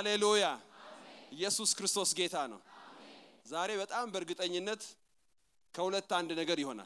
ሃሌሉያ ኢየሱስ ክርስቶስ ጌታ ነው ዛሬ በጣም በእርግጠኝነት ከሁለት አንድ ነገር ይሆናል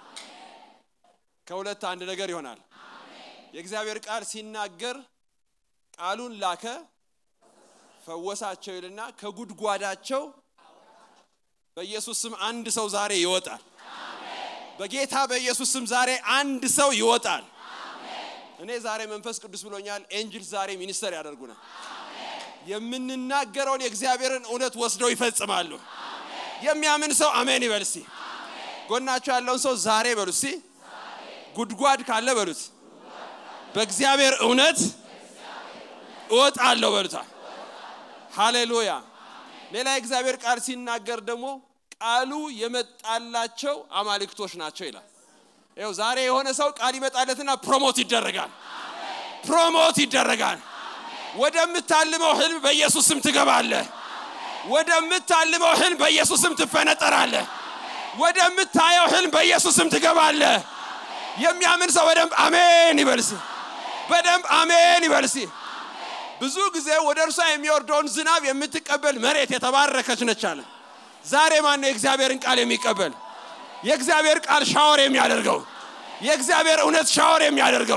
ከሁለት አንድ ነገር ይሆናል የእግዚአብሔር ቃል ሲናገር ቃሉን ላከ ፈወሳቸው ይልና ከጉድጓዳቸው በኢየሱስ ስም አንድ ሰው ዛሬ ይወጣል በጌታ በኢየሱስ ስም ዛሬ አንድ ሰው ይወጣል እኔ ዛሬ መንፈስ ቅዱስ ብሎኛል ኤንጅል ዛሬ ሚኒስተር ያደርጉናል የምንናገረውን የእግዚአብሔርን እውነት ወስደው ይፈጽማሉ የሚያምን ሰው አሜን ይበል እስቲ ጎናቸው ያለውን ሰው ዛሬ በሉ እስቲ ጉድጓድ ካለ በሉት በእግዚአብሔር እውነት እወጣለሁ በሉታል ሃሌሉያ ሌላ የእግዚአብሔር ቃል ሲናገር ደግሞ ቃሉ የመጣላቸው አማልክቶች ናቸው ይላል ይው ዛሬ የሆነ ሰው ቃል ይመጣለትና ፕሮሞት ይደረጋል ፕሮሞት ይደረጋል ወደምታልመው ህልም በኢየሱስ ስም ትገባለህ ወደምታልመው ህልም በኢየሱስ ስም ትፈነጠራለህ ወደምታየው ህልም በኢየሱስ ስም ትገባለህ የሚያምን ሰው በደንብ አሜን ይበልሲ በደንብ አሜን ይበልሲ ብዙ ጊዜ ወደ እርሷ የሚወርደውን ዝናብ የምትቀበል መሬት የተባረከች ነች አለ ዛሬ ማን ነው የእግዚአብሔርን ቃል የሚቀበል የእግዚአብሔር ቃል ሻወር የሚያደርገው የእግዚአብሔር እውነት ሻወር የሚያደርገው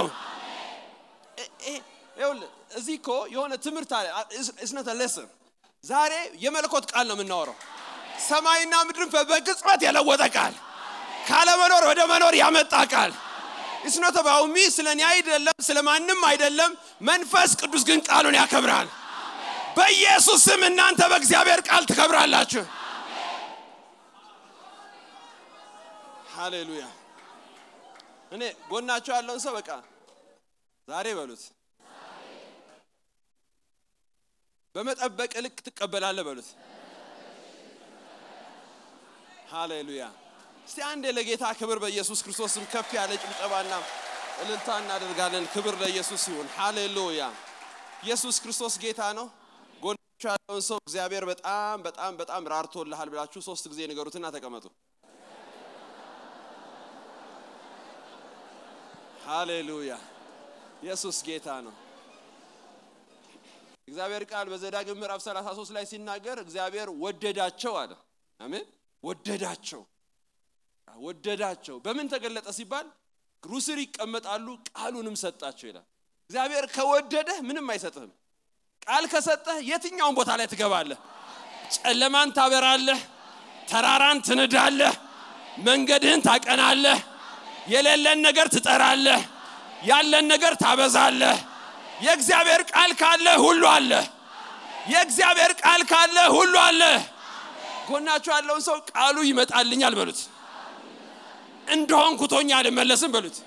እዚህ እኮ የሆነ ትምህርት አለ እስነት ለስን ዛሬ የመለኮት ቃል ነው የምናወራው ሰማይና ምድርን በቅጽበት የለወጠ ቃል ካለመኖር ወደ መኖር ያመጣ ቃል እስኖተ ባውሚ ስለ እኔ አይደለም ስለ ማንም አይደለም መንፈስ ቅዱስ ግን ቃሉን ያከብራል በኢየሱስ ስም እናንተ በእግዚአብሔር ቃል ትከብራላችሁ ሃሌሉያ እኔ ጎናቸው ያለውን ሰው በቃ ዛሬ በሉት በመጠበቅ ልክ ትቀበላለ በሉት ሃሌሉያ እስቲ አንዴ ለጌታ ክብር በኢየሱስ ክርስቶስ ስም ከፍ ያለ ጭብጨባና እልልታ እናደርጋለን ክብር ለኢየሱስ ይሁን ሃሌሉያ ኢየሱስ ክርስቶስ ጌታ ነው ጎናቸው ያለውን ሰው እግዚአብሔር በጣም በጣም በጣም ራርቶልሃል ብላችሁ ሶስት ጊዜ ንገሩትና ተቀመጡ ሃሌሉያ ኢየሱስ ጌታ ነው እግዚአብሔር ቃል በዘዳግም ምዕራፍ 33 ላይ ሲናገር እግዚአብሔር ወደዳቸው አለ አሜን ወደዳቸው ወደዳቸው በምን ተገለጠ ሲባል እግሩ ስር ይቀመጣሉ ቃሉንም ሰጣቸው ይላል እግዚአብሔር ከወደደህ ምንም አይሰጥህም ቃል ከሰጠህ የትኛውን ቦታ ላይ ትገባለህ ጨለማን ታበራለህ ተራራን ትንዳለህ መንገድህን ታቀናለህ የሌለን ነገር ትጠራለህ ያለን ነገር ታበዛለህ የእግዚአብሔር ቃል ካለ ሁሉ አለ የእግዚአብሔር ቃል ካለ ሁሉ አለ ጎናቸው ያለውን ሰው ቃሉ ይመጣልኛል በሉት እንደሆን ኩቶኛ አልመለስም በሉት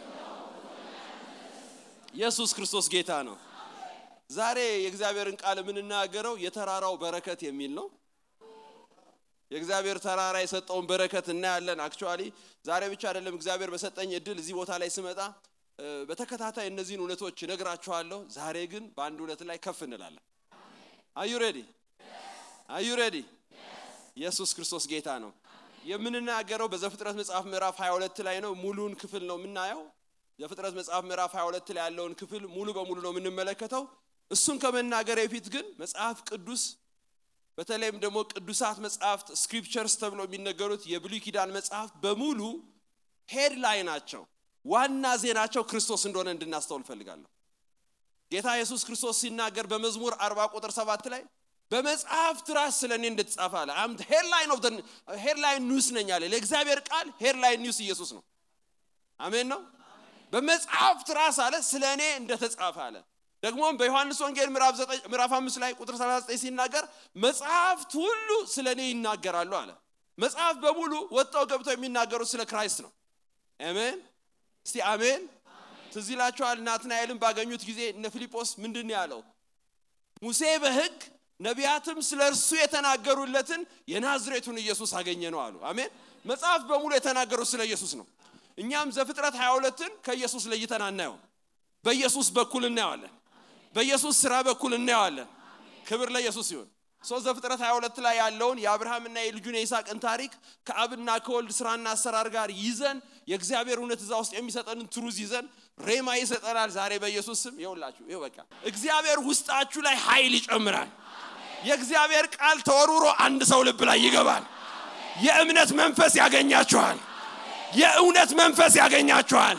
ኢየሱስ ክርስቶስ ጌታ ነው ዛሬ የእግዚአብሔርን ቃል የምንናገረው የተራራው በረከት የሚል ነው የእግዚአብሔር ተራራ የሰጠውን በረከት እናያለን አክቹዋሊ ዛሬ ብቻ አይደለም እግዚአብሔር በሰጠኝ እድል እዚህ ቦታ ላይ ስመጣ በተከታታይ እነዚህን እውነቶች ነግራችኋለሁ ዛሬ ግን በአንድ እውነት ላይ ከፍ እንላለን አዩ ሬዲ አዩ ሬዲ ኢየሱስ ክርስቶስ ጌታ ነው የምንናገረው በዘፍጥረት መጽሐፍ ምዕራፍ 22 ላይ ነው ሙሉን ክፍል ነው የምናየው ዘፍጥረት መጽሐፍ ምዕራፍ 22 ላይ ያለውን ክፍል ሙሉ በሙሉ ነው የምንመለከተው እሱን ከመናገር በፊት ግን መጽሐፍ ቅዱስ በተለይም ደግሞ ቅዱሳት መጽሐፍት ስክሪፕቸርስ ተብሎ የሚነገሩት የብሉይ ኪዳን መጽሐፍት በሙሉ ሄድ ላይ ናቸው ዋና ዜናቸው ክርስቶስ እንደሆነ እንድናስተውል ፈልጋለሁ ጌታ ኢየሱስ ክርስቶስ ሲናገር በመዝሙር 40 ቁጥር 7 ላይ በመጽሐፍት ራስ ስለ እኔ እንደተጻፈ አለ ሄድላይን ኦፍ ሄድላይን ኒውስ ነኝ አለ ለእግዚአብሔር ቃል ሄድላይን ኒውስ ኢየሱስ ነው አሜን ነው በመጽሐፍት ራስ አለ ስለ እኔ እንደተጻፈ አለ ደግሞም በዮሐንስ ወንጌል ምዕራፍ 5 ላይ ቁጥር 39 ሲናገር መጽሐፍት ሁሉ ስለ እኔ ይናገራሉ አለ መጽሐፍ በሙሉ ወጣው ገብተው የሚናገሩት ስለ ክራይስት ነው አሜን እስቲ አሜን ትዝ ይላችኋል ናትናኤልን ባገኙት ጊዜ እነ ፊልጶስ ምንድን ያለው ሙሴ በህግ ነቢያትም ስለ እርሱ የተናገሩለትን የናዝሬቱን ኢየሱስ አገኘ ነው አሉ አሜን መጽሐፍ በሙሉ የተናገሩት ስለ ኢየሱስ ነው እኛም ዘፍጥረት 22ን ከኢየሱስ ለይተን አናየው በኢየሱስ በኩል እናየዋለን በኢየሱስ ስራ በኩል እናየዋለን ክብር ለኢየሱስ ይሁን ሶስት ዘፍጥረት 22 ላይ ያለውን የአብርሃምና የልጁን የይስሐቅን ታሪክ ከአብና ከወልድ ስራና አሰራር ጋር ይዘን የእግዚአብሔር እውነት እዛ ውስጥ የሚሰጠንን ትሩዝ ይዘን ሬማ ይሰጠናል ዛሬ በኢየሱስ ስም ይውላችሁ ይው በቃ እግዚአብሔር ውስጣችሁ ላይ ኃይል ይጨምራል የእግዚአብሔር ቃል ተወርውሮ አንድ ሰው ልብ ላይ ይገባል። የእምነት መንፈስ ያገኛችኋል። የእውነት መንፈስ ያገኛችኋል።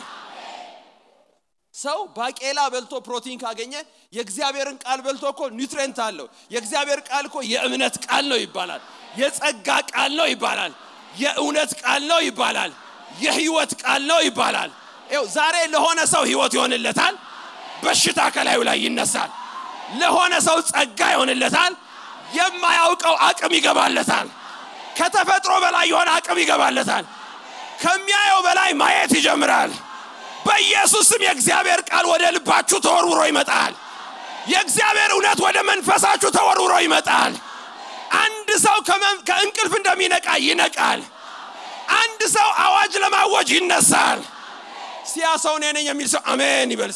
ሰው ባቄላ በልቶ ፕሮቲን ካገኘ የእግዚአብሔርን ቃል በልቶ እኮ ኒውትሬንት አለው። የእግዚአብሔር ቃል እኮ የእምነት ቃል ነው ይባላል። የጸጋ ቃል ነው ይባላል። የእውነት ቃል ነው ይባላል። የህይወት ቃል ነው ይባላል። ይኸው ዛሬ ለሆነ ሰው ህይወት ይሆንለታል። በሽታ ከላዩ ላይ ይነሳል። ለሆነ ሰው ጸጋ ይሆንለታል። የማያውቀው አቅም ይገባለታል። ከተፈጥሮ በላይ የሆነ አቅም ይገባለታል። ከሚያየው በላይ ማየት ይጀምራል። በኢየሱስ ስም የእግዚአብሔር ቃል ወደ ልባችሁ ተወርውሮ ይመጣል። የእግዚአብሔር እውነት ወደ መንፈሳችሁ ተወርውሮ ይመጣል። አንድ ሰው ከመን- ከእንቅልፍ እንደሚነቃ ይነቃል። አንድ ሰው አዋጅ ለማወጅ ይነሳል። ሲያ ሰው እኔ ነኝ የሚል ሰው አሜን ይበልስ።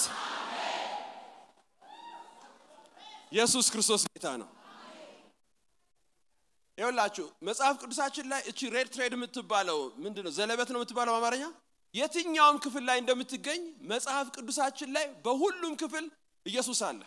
ኢየሱስ ክርስቶስ ጌታ ነው። ይኸውላችሁ መጽሐፍ ቅዱሳችን ላይ እቺ ሬድ ትሬድ የምትባለው ምንድን ነው? ዘለበት ነው የምትባለው በአማርኛ። የትኛውም ክፍል ላይ እንደምትገኝ መጽሐፍ ቅዱሳችን ላይ በሁሉም ክፍል ኢየሱስ አለ።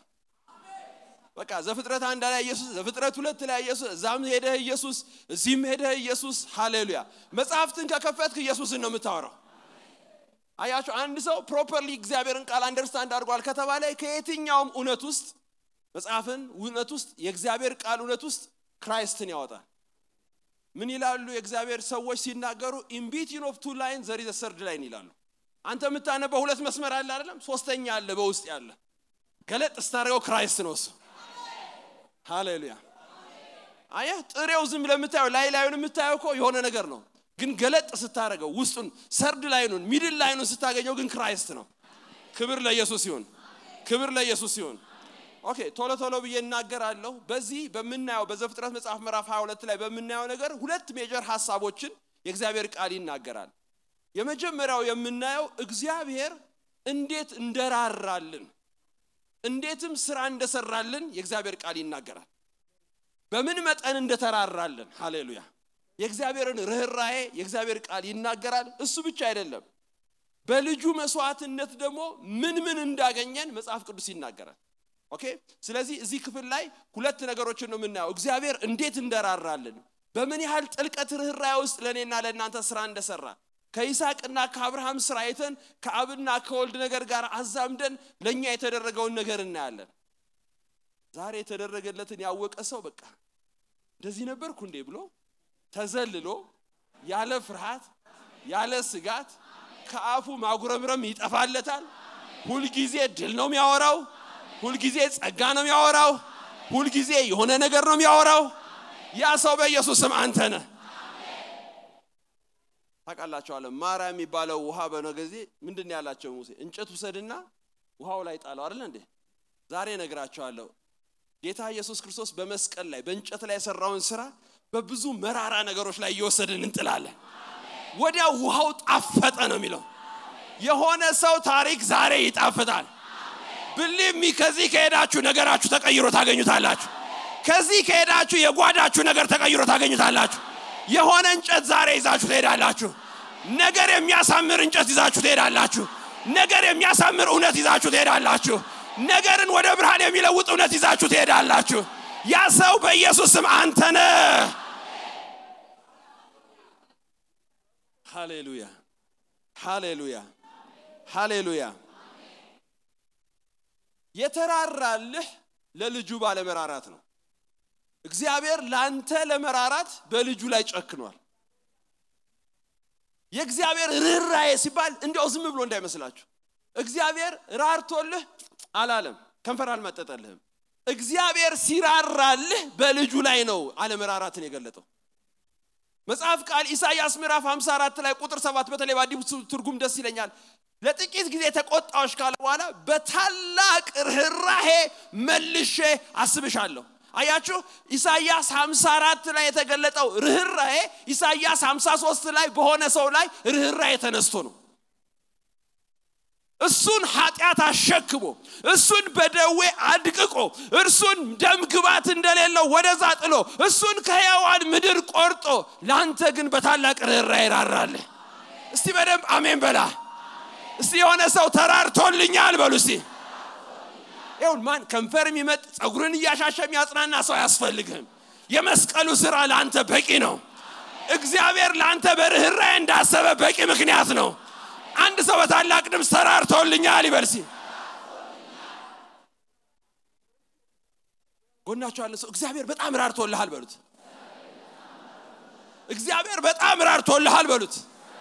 በቃ ዘፍጥረት አንድ ላይ ኢየሱስ፣ ዘፍጥረት ሁለት ላይ ኢየሱስ፣ እዛም ሄደህ ኢየሱስ፣ እዚህም ሄደህ ኢየሱስ። ሃሌሉያ! መጽሐፍትን ከከፈትክ ኢየሱስን ነው የምታወራው። አያችሁ፣ አንድ ሰው ፕሮፐርሊ እግዚአብሔርን ቃል አንደርስታንድ አድርጓል ከተባለ ከየትኛውም እውነት ውስጥ መጽሐፍን እውነት ውስጥ የእግዚአብሔር ቃል እውነት ውስጥ ክራይስትን ያወጣል። ምን ይላሉ የእግዚአብሔር ሰዎች ሲናገሩ? ኢንቢቲን ኦፍ ቱ ላይን ዘር ኢዝ ሰርድ ላይን ይላሉ። አንተ የምታነበው ሁለት መስመር አለ አይደለም? ሶስተኛ አለ በውስጥ ያለ ገለጥ ስታደርገው ክራይስት ነው እሱ። ሃሌሉያ። አየህ፣ ጥሬው ዝም ለምታየው ላይ ላዩን የምታየው እኮ የሆነ ነገር ነው፣ ግን ገለጥ ስታደርገው ውስጡን ሰርድ ላይኑን ሚድል ላይኑን ስታገኘው ግን ክራይስት ነው። ክብር ለኢየሱስ ይሁን፣ ክብር ለኢየሱስ ይሁን። ኦኬ ቶሎ ቶሎ ብዬ እናገራለሁ። በዚህ በምናየው በዘፍጥረት መጽሐፍ ምዕራፍ 22 ላይ በምናየው ነገር ሁለት ሜጀር ሀሳቦችን የእግዚአብሔር ቃል ይናገራል። የመጀመሪያው የምናየው እግዚአብሔር እንዴት እንደራራልን እንዴትም ስራ እንደሰራልን የእግዚአብሔር ቃል ይናገራል። በምን መጠን እንደተራራልን። ሃሌሉያ! የእግዚአብሔርን ርኅራሄ የእግዚአብሔር ቃል ይናገራል። እሱ ብቻ አይደለም፣ በልጁ መስዋዕትነት ደግሞ ምን ምን እንዳገኘን መጽሐፍ ቅዱስ ይናገራል። ኦኬ። ስለዚህ እዚህ ክፍል ላይ ሁለት ነገሮችን ነው የምናየው። እግዚአብሔር እንዴት እንደራራልን፣ በምን ያህል ጥልቀት ርኅራኄ ውስጥ ለእኔና ለእናንተ ስራ እንደሰራ ከይስሐቅና ከአብርሃም ስራ አይተን ከአብና ከወልድ ነገር ጋር አዛምደን ለእኛ የተደረገውን ነገር እናያለን። ዛሬ የተደረገለትን ያወቀ ሰው በቃ እንደዚህ ነበርኩ እንዴ ብሎ ተዘልሎ ያለ ፍርሃት ያለ ስጋት ከአፉ ማጉረምረም ይጠፋለታል። ሁልጊዜ ድል ነው የሚያወራው። ሁልጊዜ ጸጋ ነው የሚያወራው። ሁልጊዜ የሆነ ነገር ነው የሚያወራው። ያ ሰው በኢየሱስ ስም አንተ ነህ። ታውቃላችኋለሁ ማራ የሚባለው ውሃ በነ ጊዜ ምንድን ነው ያላቸው ሙሴ እንጨት ውሰድና ውሃው ላይ ጣለው አይደል እንዴ ዛሬ ነግራቸዋለሁ ጌታ ኢየሱስ ክርስቶስ በመስቀል ላይ በእንጨት ላይ የሰራውን ስራ በብዙ መራራ ነገሮች ላይ እየወሰድን እንጥላለን ወዲያው ውሃው ጣፈጠ ነው የሚለው የሆነ ሰው ታሪክ ዛሬ ይጣፍጣል ብሊሚ ከዚህ ከሄዳችሁ ነገራችሁ ተቀይሮ ታገኙታላችሁ ከዚህ ከሄዳችሁ የጓዳችሁ ነገር ተቀይሮ ታገኙታላችሁ የሆነ እንጨት ዛሬ ይዛችሁ ትሄዳላችሁ ነገር የሚያሳምር እንጨት ይዛችሁ ትሄዳላችሁ ነገር የሚያሳምር እውነት ይዛችሁ ትሄዳላችሁ ነገርን ወደ ብርሃን የሚለውጥ እውነት ይዛችሁ ትሄዳላችሁ ያ ሰው በኢየሱስ ስም አንተ ነህ ሃሌሉያ ሃሌሉያ ሃሌሉያ የተራራልህ ለልጁ ባለመራራት ነው እግዚአብሔር ላንተ ለመራራት በልጁ ላይ ጨክኗል የእግዚአብሔር ርኅራዬ ሲባል እንዲያው ዝም ብሎ እንዳይመስላችሁ እግዚአብሔር ራርቶልህ አላለም ከንፈር አልመጠጠልህም እግዚአብሔር ሲራራልህ በልጁ ላይ ነው አለመራራትን የገለጠው መጽሐፍ ቃል ኢሳይያስ ምዕራፍ 54 ላይ ቁጥር 7 በተለይ በአዲሱ ትርጉም ደስ ይለኛል ለጥቂት ጊዜ ተቆጣዎች ካለ በኋላ በታላቅ ርኅራሄ መልሼ አስብሻለሁ አያችሁ ኢሳይያስ 54 ላይ የተገለጠው ርኅራሄ ኢሳይያስ 53 ላይ በሆነ ሰው ላይ ርኅራሄ ተነስቶ ነው እሱን ኃጢአት አሸክሞ እሱን በደዌ አድቅቆ እርሱን ደም ግባት እንደሌለው ወደዛ ጥሎ እሱን ከሕያዋን ምድር ቆርጦ ለአንተ ግን በታላቅ ርኅራሄ ይራራልህ እስቲ በደንብ አሜን በላ እስቲ የሆነ ሰው ተራርቶልኛል በሉ እስቲ ይሁን ማን ከንፈር የሚመጥ ፀጉርን እያሻሸ የሚያጽናና ሰው አያስፈልግህም የመስቀሉ ስራ ለአንተ በቂ ነው እግዚአብሔር ለአንተ በርኅራኄ እንዳሰበ በቂ ምክንያት ነው አንድ ሰው በታላቅ ድምፅ ተራርቶልኛል ይበልሲ ጎናቸው ያለ ሰው እግዚአብሔር በጣም ራርቶልሃል በሉት እግዚአብሔር በጣም ራርቶልሃል በሉት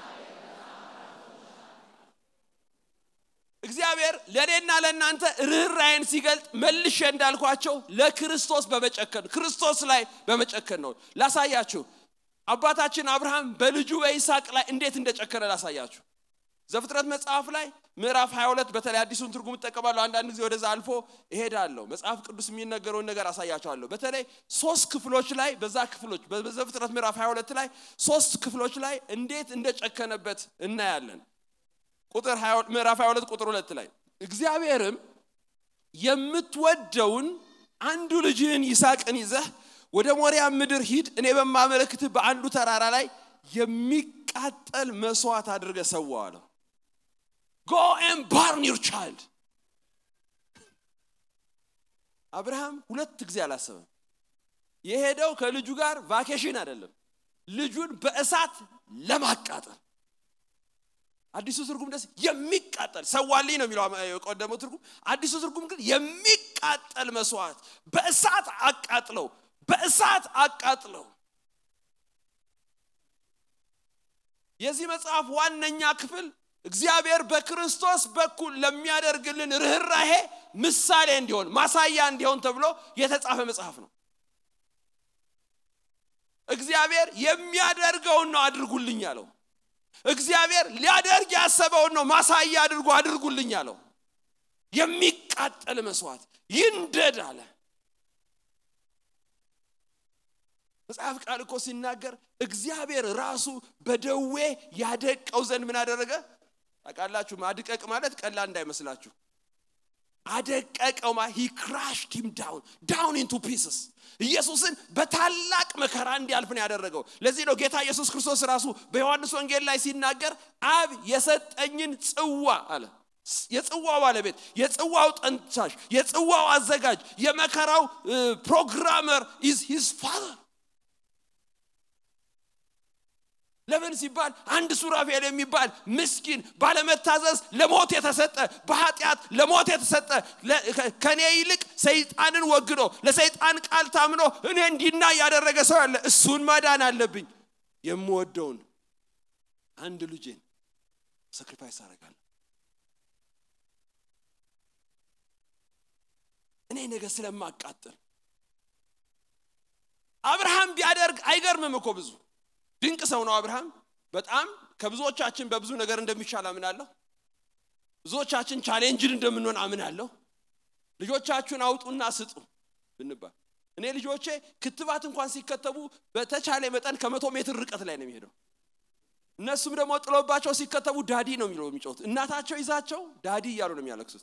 እግዚአብሔር ለእኔና ለእናንተ ርኅራኄን ሲገልጥ መልሼ እንዳልኳቸው ለክርስቶስ በመጨከን ክርስቶስ ላይ በመጨከን ነው ላሳያችሁ አባታችን አብርሃም በልጁ በይስሐቅ ላይ እንዴት እንደጨከነ ላሳያችሁ ዘፍጥረት መጽሐፍ ላይ ምዕራፍ 22 በተለይ አዲሱን ትርጉም እጠቀማለሁ አንዳንድ ጊዜ ወደዛ አልፎ እሄዳለሁ መጽሐፍ ቅዱስ የሚነገረውን ነገር አሳያቸዋለሁ በተለይ ሶስት ክፍሎች ላይ በዛ ክፍሎች በዘፍጥረት ምዕራፍ 22 ላይ ሶስት ክፍሎች ላይ እንዴት እንደጨከነበት እናያለን ቁጥር ምዕራፍ 22 ቁጥር 2 ላይ እግዚአብሔርም የምትወደውን አንዱ ልጅህን ይስሐቅን ይዘህ ወደ ሞሪያ ምድር ሂድ እኔ በማመለክትህ በአንዱ ተራራ ላይ የሚቃጠል መስዋዕት አድርገ ሰዋው አለው ጎ ኤን ባርን ዩር ቻይልድ አብርሃም ሁለት ጊዜ አላሰበም የሄደው ከልጁ ጋር ቫኬሽን አይደለም ልጁን በእሳት ለማቃጠል አዲሱ ትርጉም ደስ የሚቃጠል ሰዋልኝ ነው የሚለው የቀደመው ትርጉም አዲሱ ትርጉም ግን የሚቃጠል መስዋዕት በእሳት አቃጥለው በእሳት አቃጥለው የዚህ መጽሐፍ ዋነኛ ክፍል እግዚአብሔር በክርስቶስ በኩል ለሚያደርግልን ርኅራሄ ምሳሌ እንዲሆን ማሳያ እንዲሆን ተብሎ የተጻፈ መጽሐፍ ነው እግዚአብሔር የሚያደርገውን ነው አድርጉልኝ አለው እግዚአብሔር ሊያደርግ ያሰበውን ነው ማሳያ አድርጎ አድርጉልኝ አለው የሚቃጠል መስዋዕት ይንደድ አለ መጽሐፍ ቃል እኮ ሲናገር እግዚአብሔር ራሱ በደዌ ያደቀው ዘንድ ምን አደረገ ታውቃላችሁ ማድቀቅ ማለት ቀላል እንዳይመስላችሁ አደቀቀው ማ ሂ ክራሽድ ሂም ዳውን ዳውን ኢንቱ ፒስስ ኢየሱስን በታላቅ መከራ እንዲያልፍ ነው ያደረገው ለዚህ ነው ጌታ ኢየሱስ ክርስቶስ ራሱ በዮሐንስ ወንጌል ላይ ሲናገር አብ የሰጠኝን ጽዋ አለ የጽዋው ባለቤት የጽዋው ጠንቻሽ የጽዋው አዘጋጅ የመከራው ፕሮግራመር ኢዝ ሂዝ ፋዘር ለምን ሲባል አንድ ሱራፌል የሚባል ምስኪን ባለመታዘዝ ለሞት የተሰጠ በኃጢአት ለሞት የተሰጠ ከኔ ይልቅ ሰይጣንን ወግዶ ለሰይጣን ቃል ታምኖ እኔ እንዲና ያደረገ ሰው አለ እሱን ማዳን አለብኝ የምወደውን አንድ ልጄን ሰክሪፋይስ አደርጋለሁ እኔ ነገ ስለማቃጥል አብርሃም ቢያደርግ አይገርምም እኮ ብዙ ድንቅ ሰው ነው አብርሃም በጣም ከብዙዎቻችን በብዙ ነገር እንደሚቻል አምናለሁ ብዙዎቻችን ቻሌንጅን እንደምንሆን አምናለሁ ልጆቻችሁን አውጡና ስጡ ብንባል እኔ ልጆቼ ክትባት እንኳን ሲከተቡ በተቻለ መጠን ከመቶ ሜትር ርቀት ላይ ነው የሚሄደው እነሱም ደግሞ ጥሎባቸው ሲከተቡ ዳዲ ነው የሚለው የሚጮት እናታቸው ይዛቸው ዳዲ እያሉ ነው የሚያለቅሱት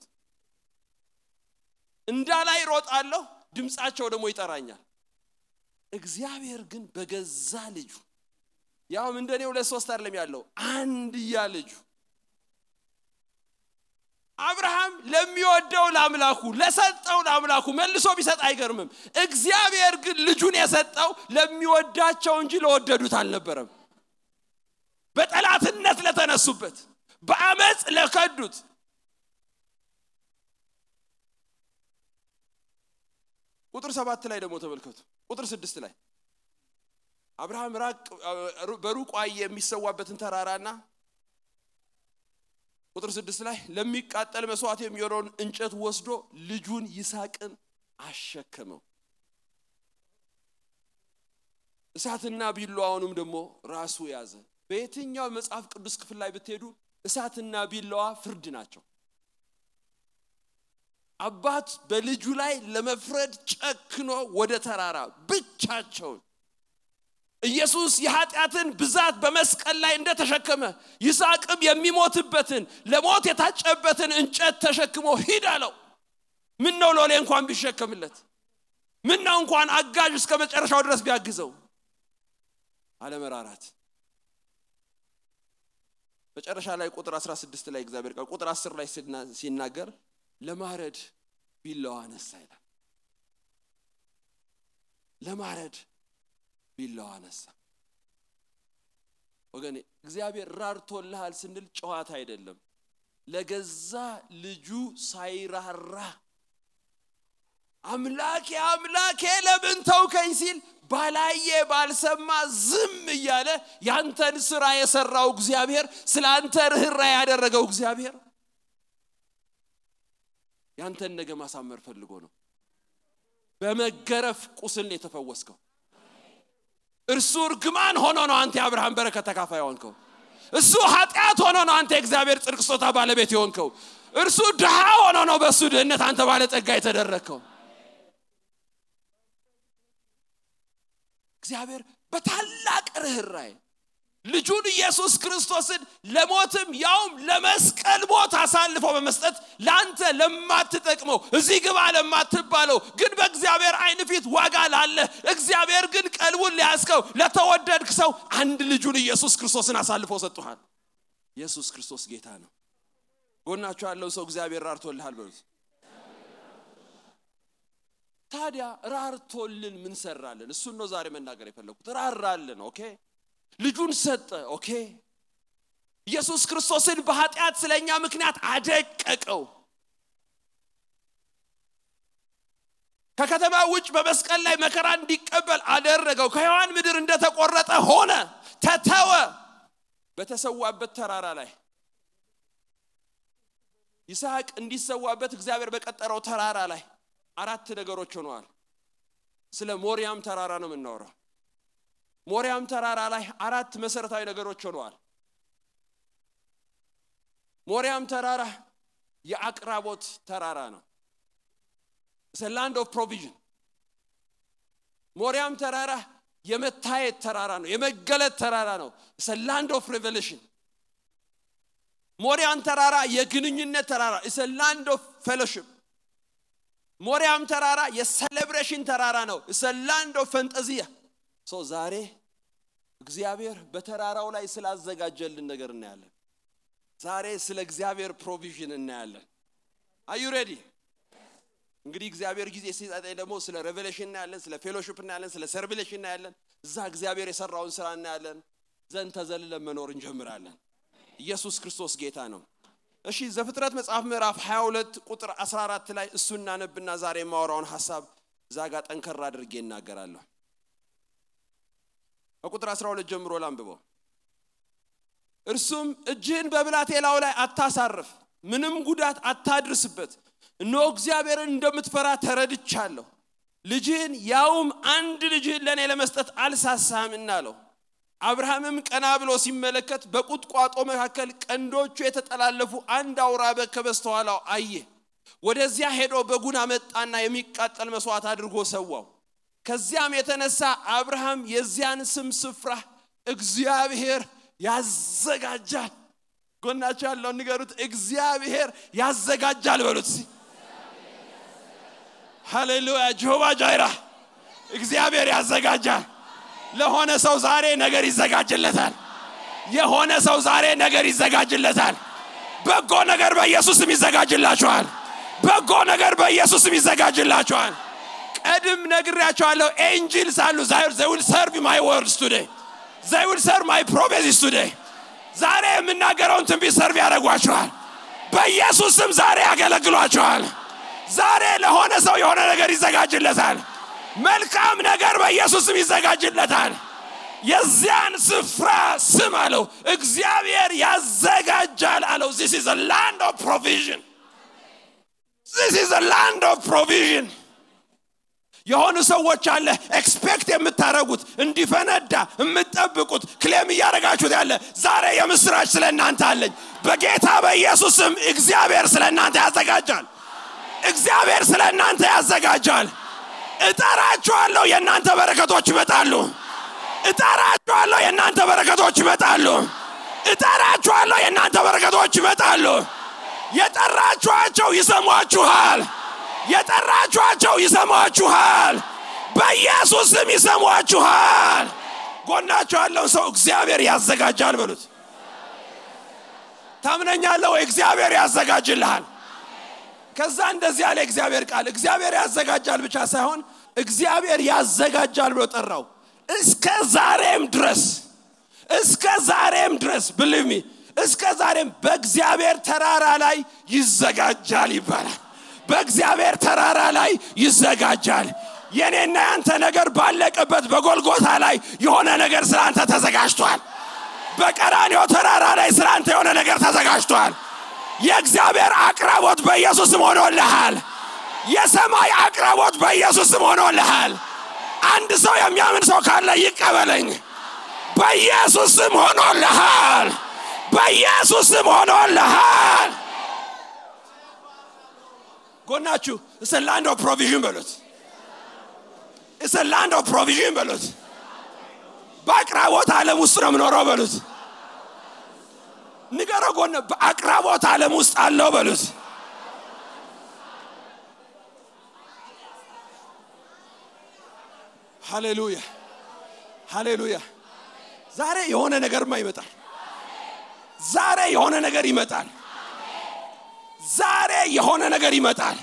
እንዳላይ ሮጣለሁ ድምፃቸው ደግሞ ይጠራኛል እግዚአብሔር ግን በገዛ ልጁ ያውም እንደኔ ሁለት ሶስት አይደለም ያለው አንድያ ልጁ አብርሃም ለሚወደው ለአምላኩ ለሰጠው ለአምላኩ መልሶ ቢሰጥ አይገርምም እግዚአብሔር ግን ልጁን የሰጠው ለሚወዳቸው እንጂ ለወደዱት አልነበረም በጠላትነት ለተነሱበት በአመፅ ለከዱት ቁጥር ሰባት ላይ ደግሞ ተመልከቱ ቁጥር ስድስት ላይ አብርሃም ራቅ በሩቅ አየ የሚሰዋበትን ተራራና ቁጥር ስድስት ላይ ለሚቃጠል መስዋዕት የሚሆነውን እንጨት ወስዶ ልጁን ይስሐቅን አሸከመው እሳትና ቢላዋውንም ደግሞ ራሱ ያዘ በየትኛው መጽሐፍ ቅዱስ ክፍል ላይ ብትሄዱ እሳትና ቢላዋ ፍርድ ናቸው አባት በልጁ ላይ ለመፍረድ ጨክኖ ወደ ተራራ ብቻቸውን ኢየሱስ የኃጢአትን ብዛት በመስቀል ላይ እንደተሸከመ ይስሐቅም የሚሞትበትን ለሞት የታጨበትን እንጨት ተሸክሞ ሂድ አለው ምን ነው ሎሌ እንኳን ቢሸከምለት ምን ነው እንኳን አጋዥ እስከ መጨረሻው ድረስ ቢያግዘው አለመራራት መጨረሻ ላይ ቁጥር 16 ላይ እግዚአብሔር ቃል ቁጥር 10 ላይ ሲናገር ለማረድ ቢላዋ አነሳ ይላል። ለማረድ ቢላዋ አነሳ። ወገኔ እግዚአብሔር ራርቶልሃል ስንል ጨዋታ አይደለም። ለገዛ ልጁ ሳይራራ አምላኬ አምላኬ ለምን ተውከኝ ሲል ባላየ ባልሰማ ዝም እያለ ያንተን ስራ የሰራው እግዚአብሔር ስለ አንተ ርኅራ ያደረገው እግዚአብሔር ያንተን ነገ ማሳመር ፈልጎ ነው። በመገረፍ ቁስል ነው የተፈወስከው። እርሱ እርግማን ሆኖ ነው አንተ የአብርሃም በረከት ተካፋይ የሆንከው። እሱ ኃጢአት ሆኖ ነው አንተ የእግዚአብሔር ጽድቅ ስጦታ ባለቤት የሆንከው። እርሱ ድሃ ሆኖ ነው በእሱ ድህነት አንተ ባለጸጋ የተደረግከው። እግዚአብሔር በታላቅ ርኅራኄ ልጁን ኢየሱስ ክርስቶስን ለሞትም ያውም ለመስቀል ሞት አሳልፎ በመስጠት ለአንተ ለማትጠቅመው እዚህ ግባ ለማትባለው ግን በእግዚአብሔር አይን ፊት ዋጋ ላለ እግዚአብሔር ግን ቀልቡን ሊያስከው ለተወደድክ ሰው አንድ ልጁን ኢየሱስ ክርስቶስን አሳልፎ ሰጥቷል። ኢየሱስ ክርስቶስ ጌታ ነው። ጎናቸው ያለው ሰው እግዚአብሔር ራርቶልሃል በሉት። ታዲያ ራርቶልን ምን ሰራልን? እሱን ነው ዛሬ መናገር የፈለኩት። ራራልን። ኦኬ ልጁን ሰጠ። ኦኬ ኢየሱስ ክርስቶስን በኃጢአት ስለኛ ምክንያት አደቀቀው። ከከተማ ውጭ በመስቀል ላይ መከራ እንዲቀበል አደረገው። ከሔዋን ምድር እንደተቆረጠ ሆነ፣ ተተወ። በተሰዋበት ተራራ ላይ ይስሐቅ እንዲሰዋበት እግዚአብሔር በቀጠረው ተራራ ላይ አራት ነገሮች ሆነዋል። ስለ ሞሪያም ተራራ ነው የምናወራው። ሞሪያም ተራራ ላይ አራት መሰረታዊ ነገሮች ሆነዋል። ሞሪያም ተራራ የአቅራቦት ተራራ ነው። ላንድ ኦፍ ፕሮቪዥን። ሞሪያም ተራራ የመታየት ተራራ ነው፣ የመገለጥ ተራራ ነው። ላንድ ኦፍ ሬቨሌሽን። ሞሪያም ተራራ የግንኙነት ተራራ ላንድ ኦፍ ፌሎሺፕ። ሞሪያም ተራራ የሴሌብሬሽን ተራራ ነው። ላንድ ኦፍ ፈንጠዚያ ሶ ዛሬ እግዚአብሔር በተራራው ላይ ስላዘጋጀልን ነገር እናያለን። ዛሬ ስለ እግዚአብሔር ፕሮቪዥን እናያለን። አዩ ሬዲ? እንግዲህ እግዚአብሔር ጊዜ ሲሰጠኝ ደግሞ ስለ ሬቨሌሽን እናያለን፣ ስለ ፌሎሺፕ እናያለን፣ ስለ ሰርቪሌሽን እናያለን። እዛ እግዚአብሔር የሰራውን ስራ እናያለን። ዘንድ ተዘልለን መኖር እንጀምራለን። ኢየሱስ ክርስቶስ ጌታ ነው። እሺ ዘፍጥረት መጽሐፍ ምዕራፍ 22 ቁጥር 14 ላይ እሱ እናነብና ዛሬ የማወራውን ሀሳብ እዛ ጋር ጠንከር አድርጌ እናገራለሁ። ከቁጥር 12 ጀምሮ ላንብበው። እርሱም እጅህን በብላቴላው ላይ አታሳርፍ፣ ምንም ጉዳት አታድርስበት። እነሆ እግዚአብሔርን እንደምትፈራ ተረድቻለሁ። ልጅህን ያውም አንድ ልጅህን ለእኔ ለመስጠት አልሳሳህምና አለው። አብርሃምም ቀና ብሎ ሲመለከት በቁጥቋጦ መካከል ቀንዶቹ የተጠላለፉ አንድ አውራ በግ ከበስተኋላው አየ። ወደዚያ ሄዶ በጉን አመጣና የሚቃጠል መስዋዕት አድርጎ ሰዋው። ከዚያም የተነሳ አብርሃም የዚያን ስም ስፍራ እግዚአብሔር ያዘጋጃል። ጎናቸው ያለውን ንገሩት፣ እግዚአብሔር ያዘጋጃል በሉት። ሃሌሉያ! ጀሆባ ጃይራ እግዚአብሔር ያዘጋጃል። ለሆነ ሰው ዛሬ ነገር ይዘጋጅለታል። የሆነ ሰው ዛሬ ነገር ይዘጋጅለታል። በጎ ነገር በኢየሱስም ይዘጋጅላችኋል። በጎ ነገር በኢየሱስም ይዘጋጅላችኋል። ቀድም ነግሬያቸዋለሁ። ኤንጅልስ አሉ ዘይ ዊል ሰርቭ ማይ ወርድስ ቱዴይ ዘይ ዊል ሰርቭ ማይ ፕሮፌሲስ ቱዴይ። ዛሬ የምናገረውን ትንቢት ሰርቭ ያደርጓችኋል። በኢየሱስም ዛሬ ያገለግሏችኋል። ዛሬ ለሆነ ሰው የሆነ ነገር ይዘጋጅለታል። መልካም ነገር በኢየሱስም ይዘጋጅለታል። የዚያን ስፍራ ስም አለው እግዚአብሔር ያዘጋጃል አለው። ዚስ ኢዝ ላንድ ኦፍ ፕሮቪዥን ዚስ ኢዝ ላንድ ኦፍ ፕሮቪዥን የሆኑ ሰዎች አለ ኤክስፔክት የምታደረጉት እንዲፈነዳ የምትጠብቁት ክሌም እያደረጋችሁት ያለ ዛሬ የምስራች ስለ እናንተ አለኝ። በጌታ በኢየሱስም እግዚአብሔር ስለ እናንተ ያዘጋጃል። እግዚአብሔር ስለ እናንተ ያዘጋጃል። እጠራችኋለሁ፣ የእናንተ በረከቶች ይመጣሉ። እጠራችኋለሁ፣ የእናንተ በረከቶች ይመጣሉ። እጠራችኋለሁ፣ የእናንተ በረከቶች ይመጣሉ። የጠራችኋቸው ይሰሟችኋል። የጠራችኋቸው ይሰሟችኋል። በኢየሱስም ይሰሟችኋል። ጎናችሁ ያለውን ሰው እግዚአብሔር ያዘጋጃል በሉት። ታምነኛለህ ወይ? እግዚአብሔር ያዘጋጅልሃል። ከዛ እንደዚህ ያለ እግዚአብሔር ቃል እግዚአብሔር ያዘጋጃል ብቻ ሳይሆን እግዚአብሔር ያዘጋጃል ብሎ ጠራው እስከ ዛሬም ድረስ እስከ ዛሬም ድረስ ብልሚ እስከ ዛሬም በእግዚአብሔር ተራራ ላይ ይዘጋጃል ይባላል በእግዚአብሔር ተራራ ላይ ይዘጋጃል የኔና ያንተ ነገር ባለቀበት በጎልጎታ ላይ የሆነ ነገር ስላንተ ተዘጋጅቷል በቀራንዮ ተራራ ላይ ስላንተ የሆነ ነገር ተዘጋጅቷል የእግዚአብሔር አቅራቦት በኢየሱስም ሆኖልሃል የሰማይ አቅራቦት በኢየሱስም ሆኖልሃል አንድ ሰው የሚያምን ሰው ካለ ይቀበለኝ በኢየሱስም ሆኖልሃል በኢየሱስም ሆኖልሃል ጎናችሁ እስ ላንድ ኦፍ ፕሮቪዥን በሉት እስ ላንድ ኦፍ ፕሮቪዥን በሉት በአቅራቦት ዓለም ውስጥ ነው የምኖረው በሉት ንገረው ጎነ በአቅራቦት ዓለም ውስጥ አለው በሉት ሃሌሉያ ሃሌሉያ ዛሬ የሆነ ነገርማ ይመጣል ዛሬ የሆነ ነገር ይመጣል ዛሬ የሆነ ነገር ይመጣል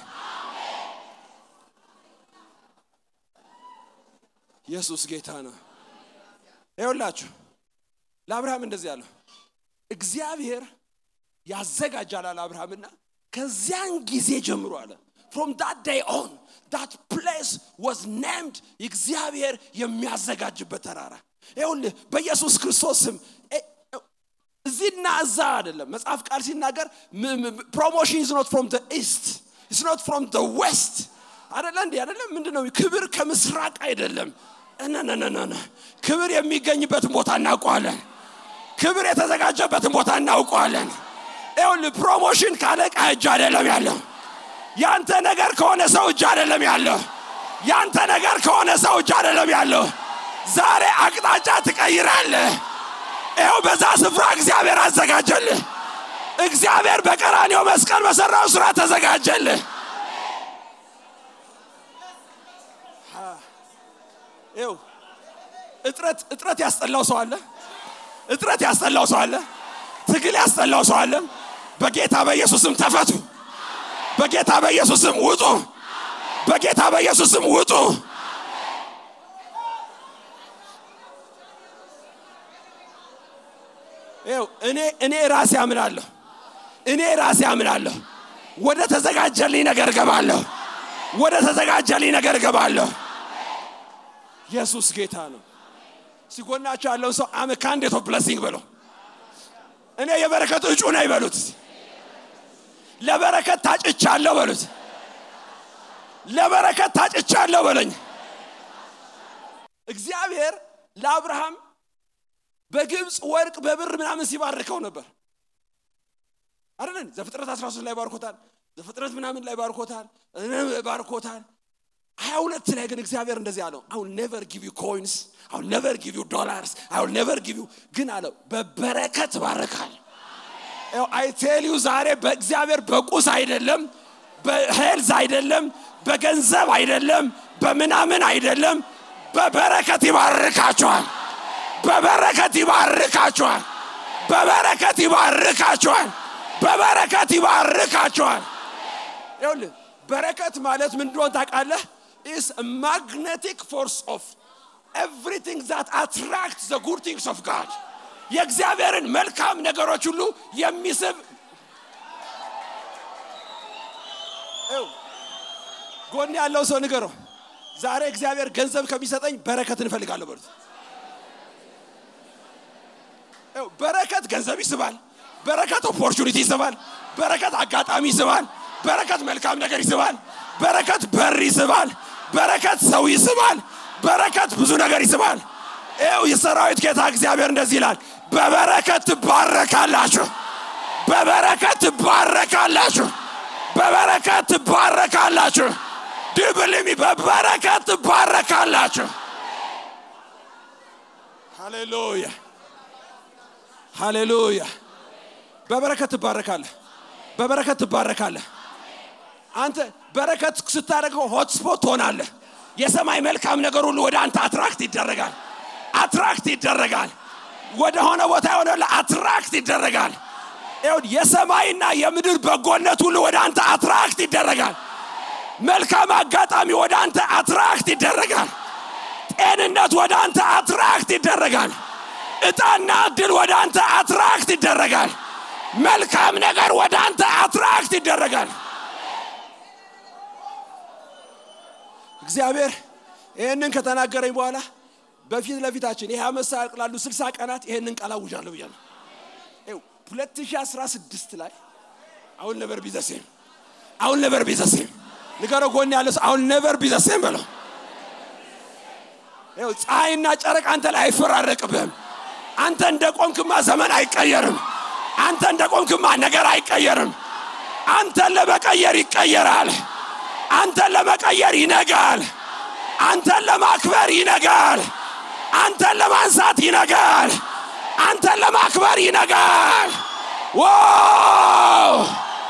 ኢየሱስ ጌታ ነው ይኸውላችሁ ለአብርሃም እንደዚህ ያለው እግዚአብሔር ያዘጋጃል አለ አብርሃምና ከዚያን ጊዜ ጀምሮ አለ ፍሮም ዳት ዴይ ኦን ዳት ፕሌስ ዋዝ ኔምድ እግዚአብሔር የሚያዘጋጅበት ተራራ ይኸውልህ በኢየሱስ ክርስቶስ ስም እዚህና እዛ አይደለም መጽሐፍ ቃል ሲናገር ፕሮሞሽን ኢዝ ኖት ፍሮም ኢስት ኢዝ ኖት ፍሮም ዌስት አደለ እንዲ አደለም ምንድነው ክብር ከምስራቅ አይደለም ነነነነ ክብር የሚገኝበትን ቦታ እናውቀዋለን ክብር የተዘጋጀበትን ቦታ እናውቀዋለን ይሁን ፕሮሞሽን ካለቃ እጅ አይደለም ያለው ያንተ ነገር ከሆነ ሰው እጅ አይደለም ያለው ያንተ ነገር ከሆነ ሰው እጅ አይደለም ያለው ዛሬ አቅጣጫ ትቀይራለህ ይኸው በዛ ስፍራ እግዚአብሔር አዘጋጀልህ እግዚአብሔር በቀራኔው መስቀል በሰራው ስራ ተዘጋጀልህ ይው እጥረት እጥረት ያስጠላው ሰው አለ እጥረት ያስጠላው ሰው አለ ትግል ያስጠላው ሰው አለ በጌታ በኢየሱስም ተፈቱ በጌታ በኢየሱስም ውጡ በጌታ በኢየሱስም ውጡ ይው እኔ እኔ ራሴ አምናለሁ እኔ ራሴ አምናለሁ ወደ ተዘጋጀልኝ ነገር ገባለሁ ወደ ተዘጋጀልኝ ነገር ገባለሁ ኢየሱስ ጌታ ነው ሲጎናቸው ያለውን ሰው አመ ካንዴት ኦፍ ብለሲንግ በለው እኔ የበረከት እጩ ነኝ በሉት ለበረከት ታጭቻለሁ በሉት ለበረከት ታጭቻለሁ በለኝ እግዚአብሔር ለአብርሃም በግብፅ ወርቅ በብር ምናምን ሲባርከው ነበር አይደለን ዘፍጥረት 13 ላይ ባርኮታል ዘፍጥረት ምናምን ላይ ባርኮታል ባርኮታል ሀያ ሁለት ላይ ግን እግዚአብሔር እንደዚህ አለው አሁን ኔቨር ጊቭ ዩ ኮይንስ አሁን ኔቨር ጊቭ ዩ ዶላርስ አሁን ኔቨር ጊቭ ዩ ግን አለው በበረከት ባረካል አይቴልዩ ዛሬ በእግዚአብሔር በቁስ አይደለም በሄልዝ አይደለም በገንዘብ አይደለም በምናምን አይደለም በበረከት ይባርካቸዋል በበረከት ይባርካቸዋል በበረከት ይባርካቸዋል በበረከት ይባርካቸዋል ይኸውልህ በረከት ማለት ምን እንደሆን ታውቃለህ is a magnetic force of everything that attracts the good things of God የእግዚአብሔርን መልካም ነገሮች ሁሉ የሚስብ ጎን ያለው ሰው ንገረው ዛሬ እግዚአብሔር ገንዘብ ከሚሰጠኝ በረከት እንፈልጋለሁ በሉት በረከት ገንዘብ ይስባል በረከት ኦፖርቹኒቲ ይስባል በረከት አጋጣሚ ይስባል በረከት መልካም ነገር ይስባል በረከት በር ይስባል በረከት ሰው ይስባል በረከት ብዙ ነገር ይስባል ይው የሰራዊት ጌታ እግዚአብሔር እንደዚህ ይላል በበረከት ትባረካላችሁ በበረከት ትባረካላችሁ በበረከት ትባረካላችሁ ድብልሚ በበረከት ትባረካላችሁ ሃሌሉያ ሃሌሉያ በበረከት ትባረካለህ በበረከት ትባረካለህ አንተ በረከት ስታደርገው ሆትስፖት ትሆናለህ የሰማይ መልካም ነገር ሁሉ ወደ አንተ አትራክት ይደረጋል አትራክት ይደረጋል ወደ ሆነ ቦታ የሆነ አትራክት ይደረጋል ይሁን የሰማይና የምድር በጎነት ሁሉ ወደ አንተ አትራክት ይደረጋል መልካም አጋጣሚ ወደ አንተ አትራክት ይደረጋል ጤንነት ወደ አንተ አትራክት ይደረጋል እጣና እድል ወደ አንተ አትራክት ይደረጋል መልካም ነገር ወደ አንተ አትራክት ይደረጋል እግዚአብሔር ይህንን ከተናገረኝ በኋላ በፊት ለፊታችን ይህ አመት ሳያልቅ ላሉ ስልሳ ቀናት ይህንን ቃል አውጃለሁ ብያለሁ 2016 ላይ አሁን ነበር ቢዘሴም አሁን ነበር ቢዘሴም ንገረው ጎን ያለ ሰው አሁን ነበር ቢዘሴም በለው ይኸው ፀሐይና ጨረቅ አንተ ላይ አይፈራረቅብህም አንተ እንደ ቆምክማ ዘመን አይቀየርም አንተ እንደ ቆምክማ ነገር አይቀየርም አንተን ለመቀየር ይቀየራል አንተን ለመቀየር ይነጋል አንተን ለማክበር ይነጋል አንተን ለማንሳት ይነጋል አንተን ለማክበር ይነጋል ዋው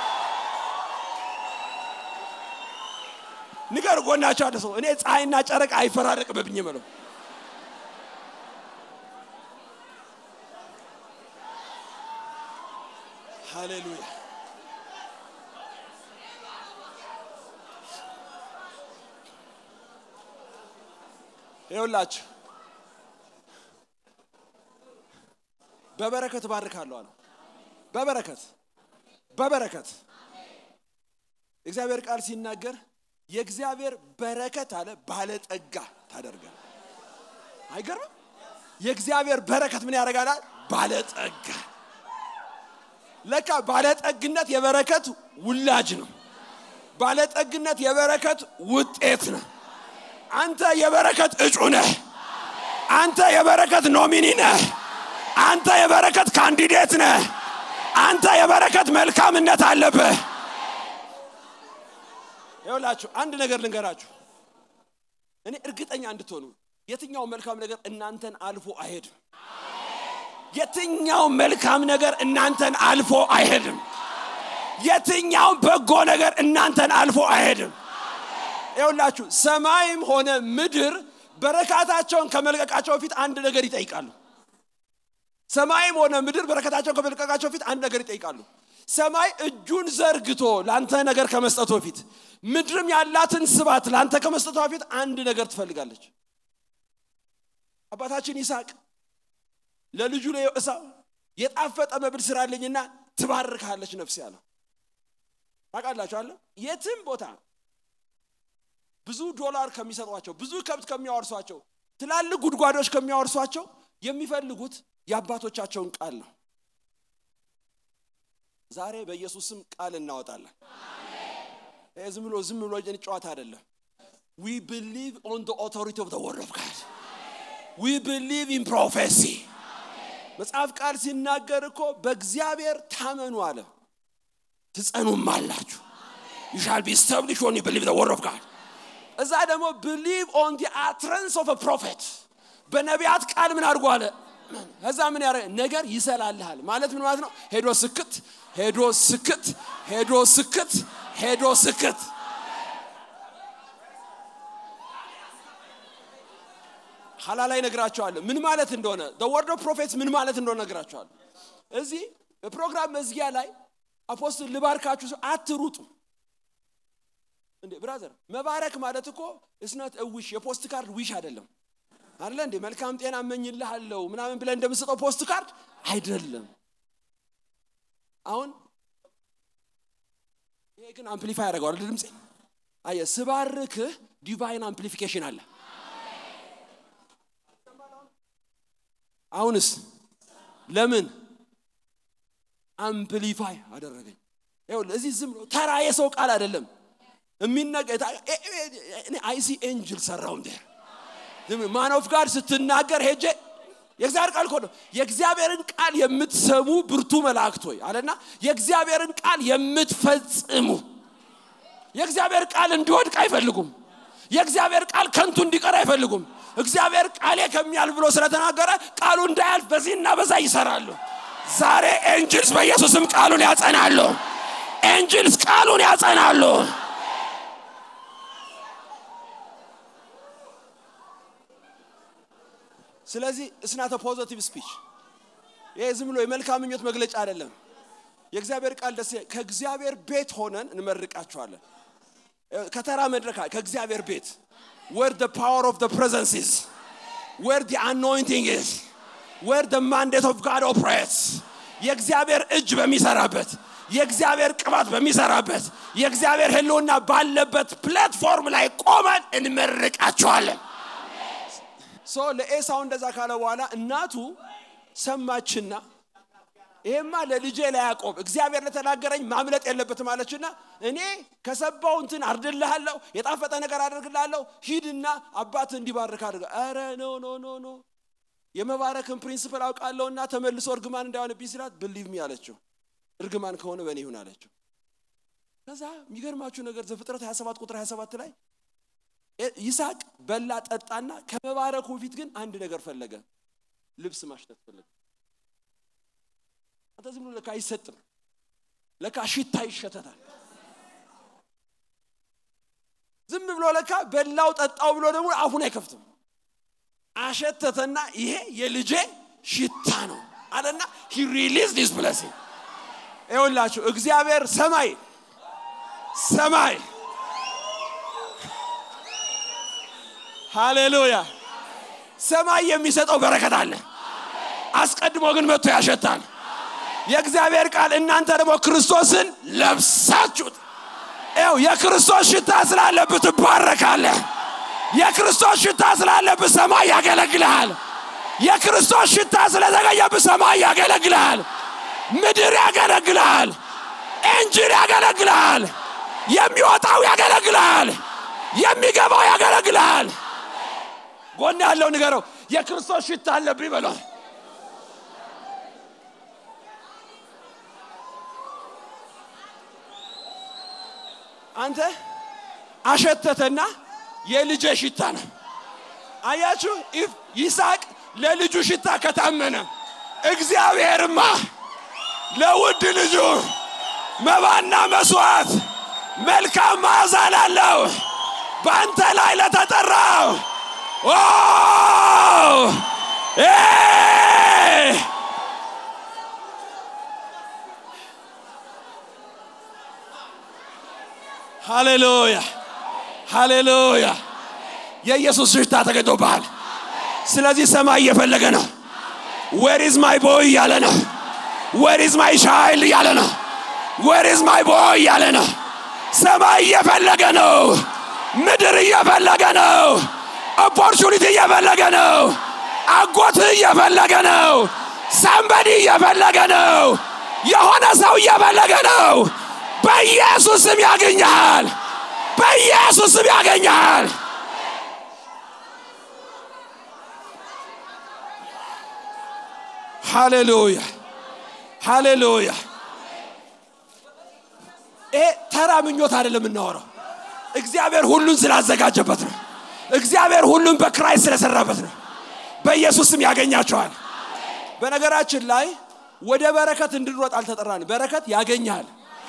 ንገር ጎናቸው አለ ሰው እኔ ፀሐይና ጨረቅ አይፈራረቅብኝ ምለው ሃሌሉያ ይኸውላችሁ በበረከት ባርካለሁ አለ በበረከት በበረከት እግዚአብሔር ቃል ሲናገር የእግዚአብሔር በረከት አለ ባለጠጋ ታደርጋል አይገርምም የእግዚአብሔር በረከት ምን ያደርጋል ባለጠጋ ለካ ባለጠግነት የበረከት ውላጅ ነው ባለጠግነት የበረከት ውጤት ነው አንተ የበረከት እጩ ነህ አንተ የበረከት ኖሚኒ ነህ አንተ የበረከት ካንዲዴት ነህ አንተ የበረከት መልካምነት አለብህ ይውላችሁ አንድ ነገር ልንገራችሁ እኔ እርግጠኛ እንድትሆኑ የትኛው መልካም ነገር እናንተን አልፎ አይሄድም የትኛው መልካም ነገር እናንተን አልፎ አይሄድም የትኛው በጎ ነገር እናንተን አልፎ አይሄድም ይውላችሁ ሰማይም ሆነ ምድር በረካታቸውን ከመልቀቃቸው በፊት አንድ ነገር ይጠይቃሉ ሰማይም ሆነ ምድር በረከታቸውን ከመልቀቃቸው በፊት አንድ ነገር ይጠይቃሉ ሰማይ እጁን ዘርግቶ ለአንተ ነገር ከመስጠቱ በፊት ምድርም ያላትን ስባት ለአንተ ከመስጠቱ በፊት አንድ ነገር ትፈልጋለች አባታችን ይስሐቅ ለልጁ ለኤሳው የጣፈጠ መብል ስራልኝና ትባርካለች ነፍስ ያለው ታውቃላችኋለ የትም ቦታ ብዙ ዶላር ከሚሰጧቸው ብዙ ከብት ከሚያወርሷቸው ትላልቅ ጉድጓዶች ከሚያወርሷቸው የሚፈልጉት የአባቶቻቸውን ቃል ነው ዛሬ በኢየሱስም ቃል እናወጣለን ዝም ብሎ ዝም ብሎ ጨዋታ አይደለም ዊ ብሊቭ ኦን ኦቶሪቲ ኦፍ ወርድ ኦፍ ጋድ ዊ ብሊቭ ኢን ፕሮፌሲ መጽሐፍ ቃል ሲናገር እኮ በእግዚአብሔር ታመኑ አለ ትጸኑም አላችሁ ዩሻል ቢ ስታብሊሽ ኦን ብሊቭ ወርድ ኦፍ ጋድ እዛ ደግሞ ብሊቭ ኦን ዲ አትረንስ ኦፍ ፕሮፌት በነቢያት ቃል ምን አድርጎ አለ ከዛ ምን ያረ ነገር ይሰላልሃል ማለት ምን ማለት ነው ሄዶ ስክት ሄዶ ስክት ሄዶ ስክት ሄዶ ስክት ኋላ ላይ ነግራቸዋለሁ ምን ማለት እንደሆነ ወርድ ኦፍ ፕሮፌትስ ምን ማለት እንደሆነ ነግራቸዋለሁ እዚህ በፕሮግራም መዝጊያ ላይ አፖስትል ልባርካችሁ ሰው አትሩጡ እንዴ ብራዘር መባረክ ማለት እኮ እስነት እዊሽ የፖስት ካርድ ዊሽ አይደለም አለ እንዴ መልካም ጤና እመኝልሃለሁ ምናምን ብለን እንደምሰጠው ፖስት ካርድ አይደለም አሁን ይሄ ግን አምፕሊፋይ ያደርገዋል ድምፄ አየ ስባርክህ ዲቫይን አምፕሊፊኬሽን አለ አሁንስ ለምን አምፕሊፋይ አደረገኝ እዚህ ዝም ተራ የሰው ቃል አይደለም የሚነገ አይሲ ኤንጅል ሰራው እንደ ማን ኦፍ ጋድ ስትናገር ሄጄ የእግዚአብሔር ቃል እኮ ነው የእግዚአብሔርን ቃል የምትሰሙ ብርቱ መላእክት ሆይ አለና የእግዚአብሔርን ቃል የምትፈጽሙ የእግዚአብሔር ቃል እንዲወድቅ አይፈልጉም የእግዚአብሔር ቃል ከንቱ እንዲቀር አይፈልጉም እግዚአብሔር ቃሌ ከሚያልፍ ብሎ ስለተናገረ ቃሉ እንዳያልፍ በዚህና በዛ ይሰራሉ ዛሬ ኤንጅልስ በኢየሱስም ቃሉን ያጸናሉ ኤንጅልስ ቃሉን ያጸናሉ ስለዚህ እስናተ ፖዘቲቭ ስፒች ይሄ ዝም ብሎ የመልካም ምኞት መግለጫ አይደለም የእግዚአብሔር ቃል ደስ ይላል። ከእግዚአብሔር ቤት ሆነን እንመርቃቸዋለን። ከተራ መድረክ አለ፣ ከእግዚአብሔር ቤት where the power of the presence is where the anointing is where the mandate of God operates የእግዚአብሔር እጅ በሚሰራበት የእግዚአብሔር ቅባት በሚሰራበት የእግዚአብሔር ህልውና ባለበት ፕላትፎርም ላይ ቆመን እንመርቃቸዋለን። ሶ ለኤሳው እንደዛ ካለ በኋላ እናቱ ሰማችና ይሄማ ለልጄ ለያዕቆብ እግዚአብሔር ለተናገረኝ ማምለጥ የለበትም አለችና እኔ ከሰባው እንትን አርድልሃለሁ የጣፈጠ ነገር አደርግልሃለሁ ሂድና አባት እንዲባርክ አድርገ ኧረ ኖ ኖ ኖ ኖ የመባረክን ፕሪንስፕል አውቃለሁና ተመልሶ እርግማን እንዳይሆንብኝ ሲላት ብሊቭ ሚ አለችው እርግማን ከሆነ በእኔ ይሁን አለችው ከዛ የሚገርማችሁ ነገር ዘፍጥረት 27 ቁጥር 27 ላይ ይስሐቅ በላ ጠጣና ከመባረኩ በፊት ግን አንድ ነገር ፈለገ ልብስ ማሽተት ፈለገ አንተ ዝም ብሎ ለካ አይሰጥም ለካ ሽታ ይሸተታል ዝም ብሎ ለካ በላው ጠጣው ብሎ ደግሞ አፉን አይከፍትም አሸተተና ይሄ የልጄ ሽታ ነው አለና ሂ ሪሊዝ ዲስ ብለሲንግ ይኸውላችሁ እግዚአብሔር ሰማይ ሰማይ ሃሌሉያ ሰማይ የሚሰጠው በረከት አለ አስቀድሞ ግን መጥቶ ያሸታል የእግዚአብሔር ቃል እናንተ ደግሞ ክርስቶስን ለብሳችሁት ው የክርስቶስ ሽታ ስላለብህ ትባረካለህ የክርስቶስ ሽታ ስላለብህ ሰማይ ያገለግልሃል የክርስቶስ ሽታ ስለተገኘብህ ሰማይ ያገለግልሃል ምድር ያገለግልሃል እንጅል ያገለግልሃል የሚወጣው ያገለግልሃል የሚገባው ያገለግልሃል ጎን ያለው ንገረው የክርስቶስ ሽታ አለብኝ በሏል አንተ አሸተተና የልጄ ሽታ ነው አያችሁ ይስሐቅ ለልጁ ሽታ ከታመነ እግዚአብሔርማ ለውድ ልጁ መባና መስዋዕት መልካም መዓዛ ላለው በአንተ ላይ ለተጠራው ሃሌሉያ ሃሌሉያ የኢየሱስ ሽታ ተገኝቶብሃል ስለዚህ ሰማይ እየፈለገ ነው ዌር ማይ ቦይ እያለ ነው ዌር ማይ ቻይልድ እያለ ነው ዌር ማይ ቦይ እያለ ነው ሰማይ እየፈለገ ነው ምድር እየፈለገ ነው ኦፖርቹኒቲ እየፈለገ ነው አጎት እየፈለገ ነው ሰንበዲ እየፈለገ ነው የሆነ ሰው እየፈለገ ነው በኢየሱስ ስም ያገኘሃል በኢየሱስ ስም ያገኘሃል ሃሌሉያ ሃሌሉያ ይሄ ተራ ምኞት አይደለም የምናወራው እግዚአብሔር ሁሉን ስላዘጋጀበት ነው እግዚአብሔር ሁሉን በክራይስት ስለሰራበት ነው በኢየሱስ ስም ያገኛቸዋል በነገራችን ላይ ወደ በረከት እንድንሮጥ አልተጠራን በረከት ያገኛል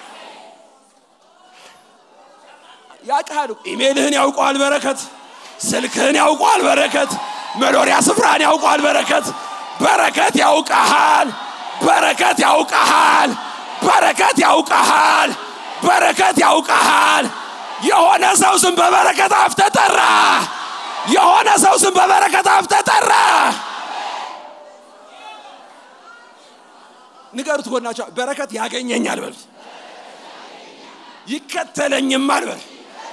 ያውቃል ኢሜልህን ያውቀዋል በረከት ስልክህን ያውቀዋል በረከት መኖሪያ ስፍራን ያውቀዋል በረከት በረከት ያውቀሃል በረከት ያውቀሃል በረከት ያውቀሃል በረከት ያውቀሃል የሆነ ሰው ስም በበረከት አፍ ተጠራ የሆነ ሰው ስም በበረከት አፍ ተጠራ ንገሩት ጎናቸው በረከት ያገኘኛል በሉት ይከተለኝማል በል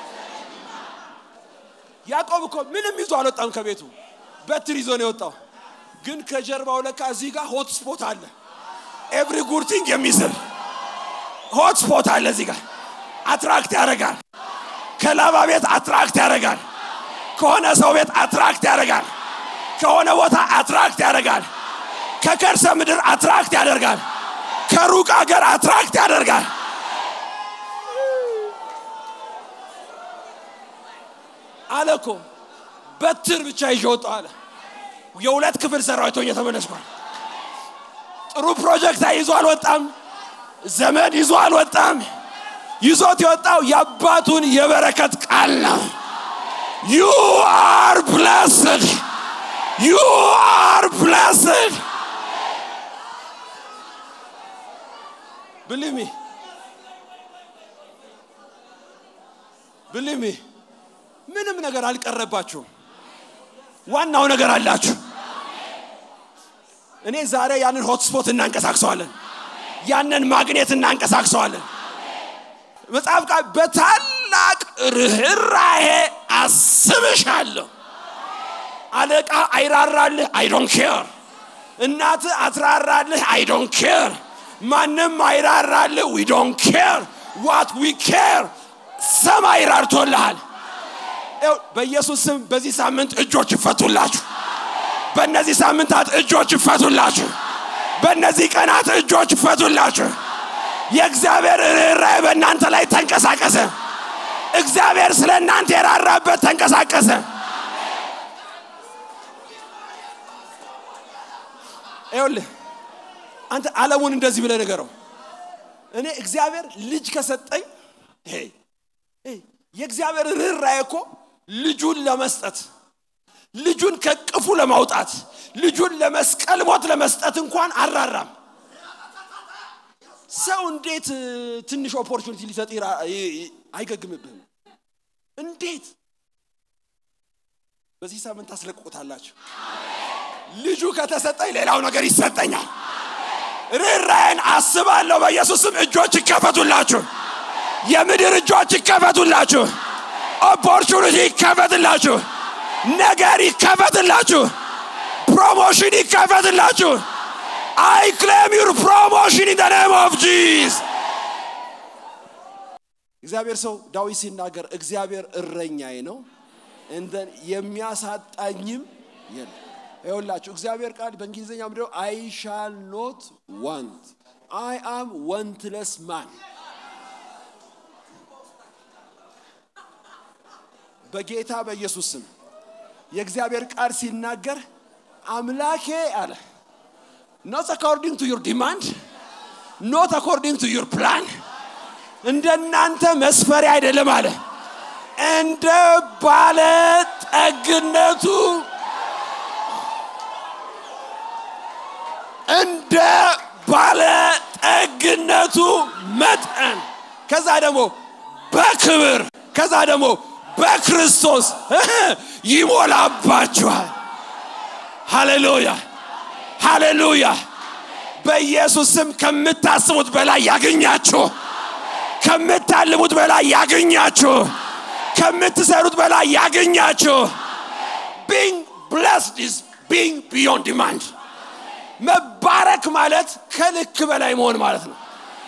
ያዕቆብ እኮ ምንም ይዞ አልወጣም ከቤቱ በትር ይዞ ነው የወጣው ግን ከጀርባው ለካ እዚህ ጋር ሆት ስፖት አለ ኤቭሪ ጉርቲንግ የሚስብ ሆት ስፖት አለ እዚህ ጋር አትራክት ያደርጋል ከላባ ቤት አትራክት ያደርጋል ከሆነ ሰው ቤት አትራክት ያደርጋል ከሆነ ቦታ አትራክት ያደርጋል ከከርሰ ምድር አትራክት ያደርጋል ከሩቅ አገር አትራክት ያደርጋል አለ እኮ በትር ብቻ ይዤ ወጣሁ አለ የሁለት ክፍል ሰራዊት ሆኜ ተመለስኳል ጥሩ ፕሮጀክት ይዞ አልወጣም ዘመድ ይዞ አልወጣም ይዞት የወጣው የአባቱን የበረከት ቃል ነው ዩ አር ብለስድ ዩ አር ብለስድ ብልሚ ብልሚ ምንም ነገር አልቀረባችሁም። ዋናው ነገር አላችሁ። እኔ ዛሬ ያንን ሆትስፖት እናንቀሳቅሰዋለን። ያንን ማግኔት እናንቀሳቅሰዋለን። መጽሐፍ ቃል በታላቅ ርኅራሄ አስብሻለሁ። አለቃ አይራራልህ፣ አይ ዶንት ኬር። እናት አትራራልህ፣ አይ ዶንት ኬር። ማንም አይራራልህ፣ ዊ ዶንት ኬር። ዋት ዊ ኬር ሰማይ ራርቶልሃል። ይኸው በኢየሱስ ስም በዚህ ሳምንት እጆች ይፈቱላችሁ። በእነዚህ ሳምንታት እጆች ይፈቱላችሁ። በእነዚህ ቀናት እጆች ይፈቱላችሁ። የእግዚአብሔር ርኅራኄ በእናንተ ላይ ተንቀሳቀሰ። እግዚአብሔር ስለ እናንተ የራራበት ተንቀሳቀሰ። ይኸውልህ አንተ ዓለሙን እንደዚህ ብለህ ንገረው። እኔ እግዚአብሔር ልጅ ከሰጠኝ ሄይ ሄይ፣ የእግዚአብሔር ርኅራኄ እኮ ልጁን ለመስጠት ልጁን ከቅፉ ለማውጣት ልጁን ለመስቀል ሞት ለመስጠት እንኳን አራራም። ሰው እንዴት እ, ትንሽ ኦፖርቹኒቲ ሊሰጥ ይራ- ይ- ይ- አይገግምብህም? እንዴት በዚህ ሳምንት ታስለቅቁታላችሁ? ልጁ ከተሰጠኝ ሌላው ነገር ይሰጠኛል። ርኅራኄን አስባለሁ። በኢየሱስም እጆች ይከፈቱላችሁ። የምድር እጆች ይከፈቱላችሁ። ኦፖርቹኒቲ ይከፈትላችሁ። ነገር ይከፈትላችሁ። ፕሮሞሽን ይከፈትላችሁ። አይ ክሌም ዩር ፕሮሞሽን ኢን ኔም ኦፍ ጂስ እግዚአብሔር ሰው ዳዊት ሲናገር እግዚአብሔር እረኛዬ ነው እንደን የሚያሳጣኝም የለም። ይኸውላችሁ እግዚአብሔር ቃል በእንግሊዝኛ ምንድነው? አይ ሻል ኖት ዋንት አይ አም ወንትለስ ማን በጌታ በኢየሱስ ስም የእግዚአብሔር ቃል ሲናገር አምላኬ አለ ኖት አኮርዲንግ ቱ ዩር ዲማንድ ኖት አኮርዲንግ ቱ ዩር ፕላን እንደናንተ መስፈሪያ አይደለም አለ እንደ ባለ ጠግነቱ እንደ ባለ ጠግነቱ መጠን ከዛ ደግሞ በክብር ከዛ ደግሞ በክርስቶስ ይሞላባችኋል። ሃሌሉያ ሃሌሉያ። በኢየሱስ ስም ከምታስቡት በላይ ያገኛችሁ፣ ከምታልሙት በላይ ያገኛችሁ፣ ከምትሰሩት በላይ ያገኛችሁ። ቢንግ ብለስድ ኢዝ ቢንግ ቢዮንድ ዲማንድ። መባረክ ማለት ከልክ በላይ መሆን ማለት ነው።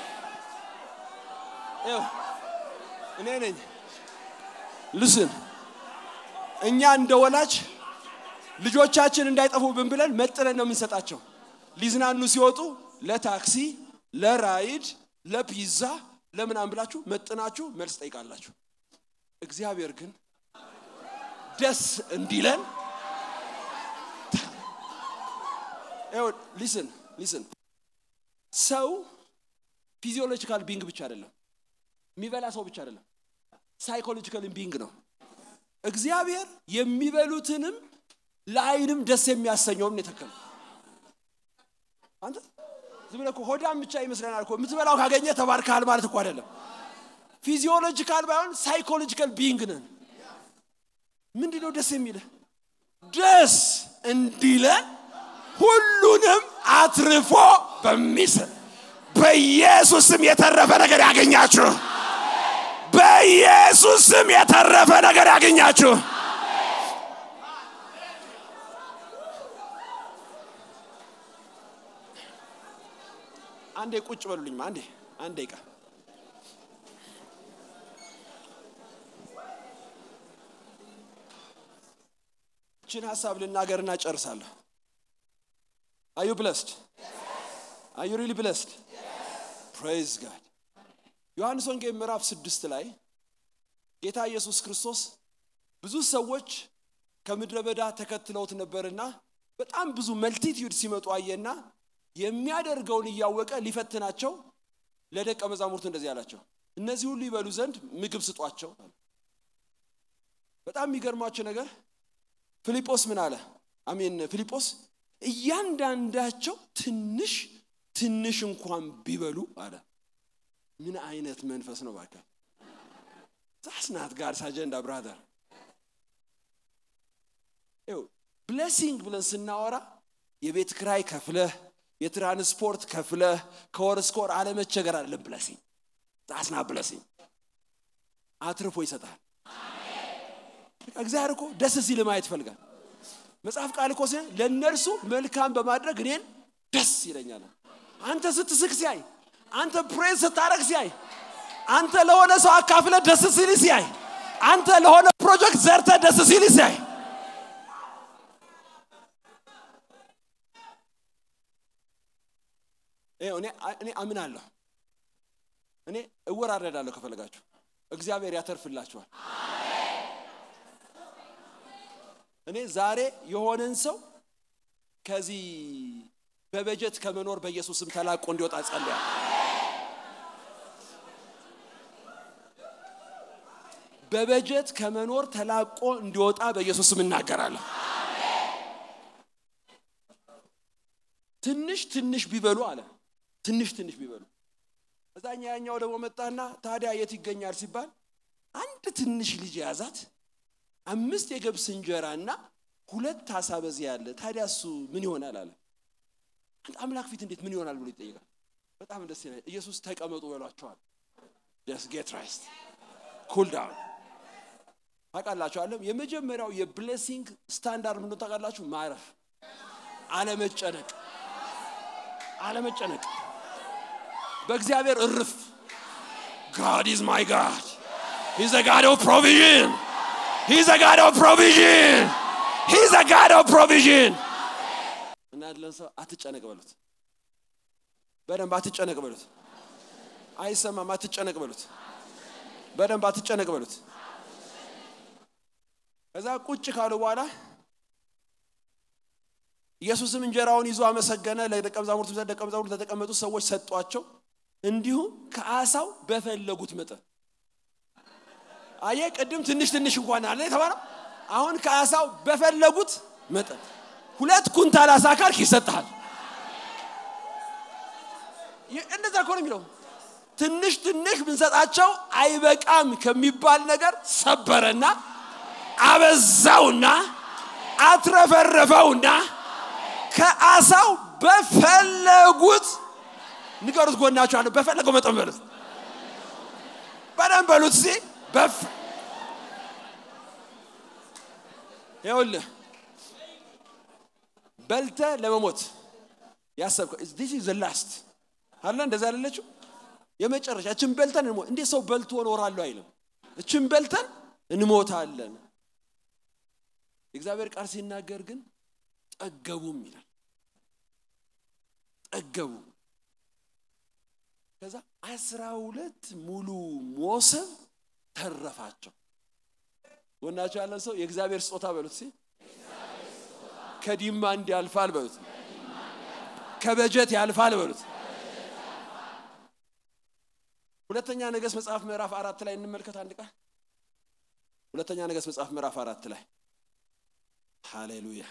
ይኸው እኔ ነኝ ልስን እኛ እንደ ወላጅ ልጆቻችን እንዳይጠፉብን ብለን መጥነን ነው የምንሰጣቸው። ሊዝናኑ ሲወጡ ለታክሲ፣ ለራይድ፣ ለፒዛ ለምናምን ብላችሁ መጥናችሁ መልስ ጠይቃላችሁ። እግዚአብሔር ግን ደስ እንዲለን ሊስን ሊስን ሰው ፊዚዮሎጂካል ቢንግ ብቻ አይደለም፣ የሚበላ ሰው ብቻ አይደለም፣ ሳይኮሎጂካል ቢንግ ነው። እግዚአብሔር የሚበሉትንም ለአይንም ደስ የሚያሰኘውን የተከለው አንተ ዝም ብለህ እኮ ሆዳም ብቻ ይመስለናል እኮ የምትበላው ካገኘ ተባርከሃል ማለት እኮ አይደለም። ፊዚዮሎጂካል ባይሆን ሳይኮሎጂካል ቢንግ ነን። ምንድን ነው ደስ የሚልህ? ደስ እንዲለን ሁሉንም አትርፎ በሚስል በኢየሱስም የተረፈ ነገር ያገኛችሁ። በኢየሱስም የተረፈ ነገር ያገኛችሁ። አንዴ ቁጭ በሉልኝ። አንዴ አንዴ ቃ እችን ሀሳብ ልናገርና ጨርሳለሁ። አዩ ብለስድ አዩ ሪሊ ብለስድ ፕሬዝ ጋድ ዮሐንስ ወንጌል ምዕራፍ ስድስት ላይ ጌታ ኢየሱስ ክርስቶስ ብዙ ሰዎች ከምድረ በዳ ተከትለውት ነበርና በጣም ብዙ መልቲቲዩድ ሲመጡ አየና የሚያደርገውን እያወቀ ሊፈትናቸው ለደቀ መዛሙርቱ እንደዚህ አላቸው፣ እነዚህ ሁሉ ይበሉ ዘንድ ምግብ ስጧቸው። በጣም የሚገርማቸው ነገር ፊልጶስ ምን አለ? አሜን ፊልጶስ እያንዳንዳቸው ትንሽ ትንሽ እንኳን ቢበሉ አለ ምን አይነት መንፈስ ነው ባካ ዛስናት ጋር አጀንዳ ብራዘር ብሌሲንግ ብለን ስናወራ የቤት ክራይ ከፍለህ የትራንስፖርት ከፍለህ ከወር እስከ ወር አለመቸገር አይደለም ብለሲንግ ዛስና ብለሲንግ አትርፎ ይሰጣል እግዚአብሔር እኮ ደስ ሲል ማየት ይፈልጋል መጽሐፍ ቃል እኮ ሲሆን ለእነርሱ መልካም በማድረግ እኔን ደስ ይለኛል አንተ ስትስቅ ሲያይ አንተ ፕሬዝ ስታረግ ሲያይ አንተ ለሆነ ሰው አካፍለ ደስ ሲል ሲያይ አንተ ለሆነ ፕሮጀክት ዘርተ ደስ ሲል ሲያይ እኔ አምናለሁ እኔ እወራረዳለሁ ከፈለጋችሁ እግዚአብሔር ያተርፍላችኋል እኔ ዛሬ የሆነን ሰው ከዚህ በበጀት ከመኖር በኢየሱስም ተላቆ እንዲወጣ ጸልያል በበጀት ከመኖር ተላቆ እንዲወጣ በኢየሱስም እናገራለሁ ትንሽ ትንሽ ቢበሉ አለ ትንሽ ትንሽ ቢበሉ እዛኛ ያኛው ደግሞ መጣና ታዲያ የት ይገኛል ሲባል አንድ ትንሽ ልጅ የያዛት አምስት የገብስ እንጀራ እና ሁለት አሳ በዚህ ያለ ታዲያ እሱ ምን ይሆናል አለ አምላክ ፊት እንዴት ምን ይሆናል ብሎ ይጠይቃል በጣም ደስ ይላል ኢየሱስ ተቀመጡ በሏቸዋል ደስ ጌት ራይስት ኩል ዳውን ታውቃላችሁ አለም የመጀመሪያው የብሌሲንግ ስታንዳርድ ምንድን ታውቃላችሁ ማረፍ አለመጨነቅ አለመጨነቅ በእግዚአብሔር እርፍ ጋድ ኢዝ ማይ ጋድ ሂዝ ጋድ ኦፍ ፕሮቪዥን ሂዝ ጋድ ኦፍ ፕሮቪዥን ሂዝ ጋድ ኦፍ ፕሮቪዥን እና ለሰው አትጨነቅ በሉት በደንብ አትጨነቅ በሉት አይሰማም አትጨነቅ በሉት በደንብ አትጨነቅ በሉት ከዛ ቁጭ ካሉ በኋላ ኢየሱስም እንጀራውን ይዞ አመሰገነ ለደቀ መዛሙርት ደቀ መዛሙርት ለተቀመጡ ሰዎች ሰጧቸው እንዲሁም ከአሳው በፈለጉት መጠን አየ ቅድም ትንሽ ትንሽ እንኳን አለ የተባለው አሁን ከአሳው በፈለጉት መጠን ሁለት ኩንታል አሳ ካልክ ይሰጥሃል እንደዛ እኮ ነው የሚለው ትንሽ ትንሽ ብንሰጣቸው አይበቃም ከሚባል ነገር ሰበረና አበዛውና አትረፈረፈውና ከአሳው በፈለጉት ንገሩት ጎናቸው አለ በፈለገው መጠን በሉት በደንብ በሉት ሲ በፍ ይኸውልህ በልተ ለመሞት ያሰብከው ዲስ ኢዝ ላስት አለ እንደዛ ያለችው የመጨረሻ እችን በልተን እንሞት እንዴት ሰው በልቶ እኖራለሁ አይልም እችን በልተን እንሞታለን የእግዚአብሔር ቃል ሲናገር ግን ጠገቡም ይላል ጠገቡ ከዛ አስራ ሁለት ሙሉ ሞሰብ ተረፋቸው ወናቸው ያለን ሰው የእግዚአብሔር ስጦታ በሉት ሲ ከዲማንድ ያልፋል በሉት ከበጀት ያልፋል በሉት ሁለተኛ ነገሥት መጽሐፍ ምዕራፍ አራት ላይ እንመልከት አንድ ቃል ሁለተኛ ነገሥት መጽሐፍ ምዕራፍ አራት ላይ ሃሌሉያ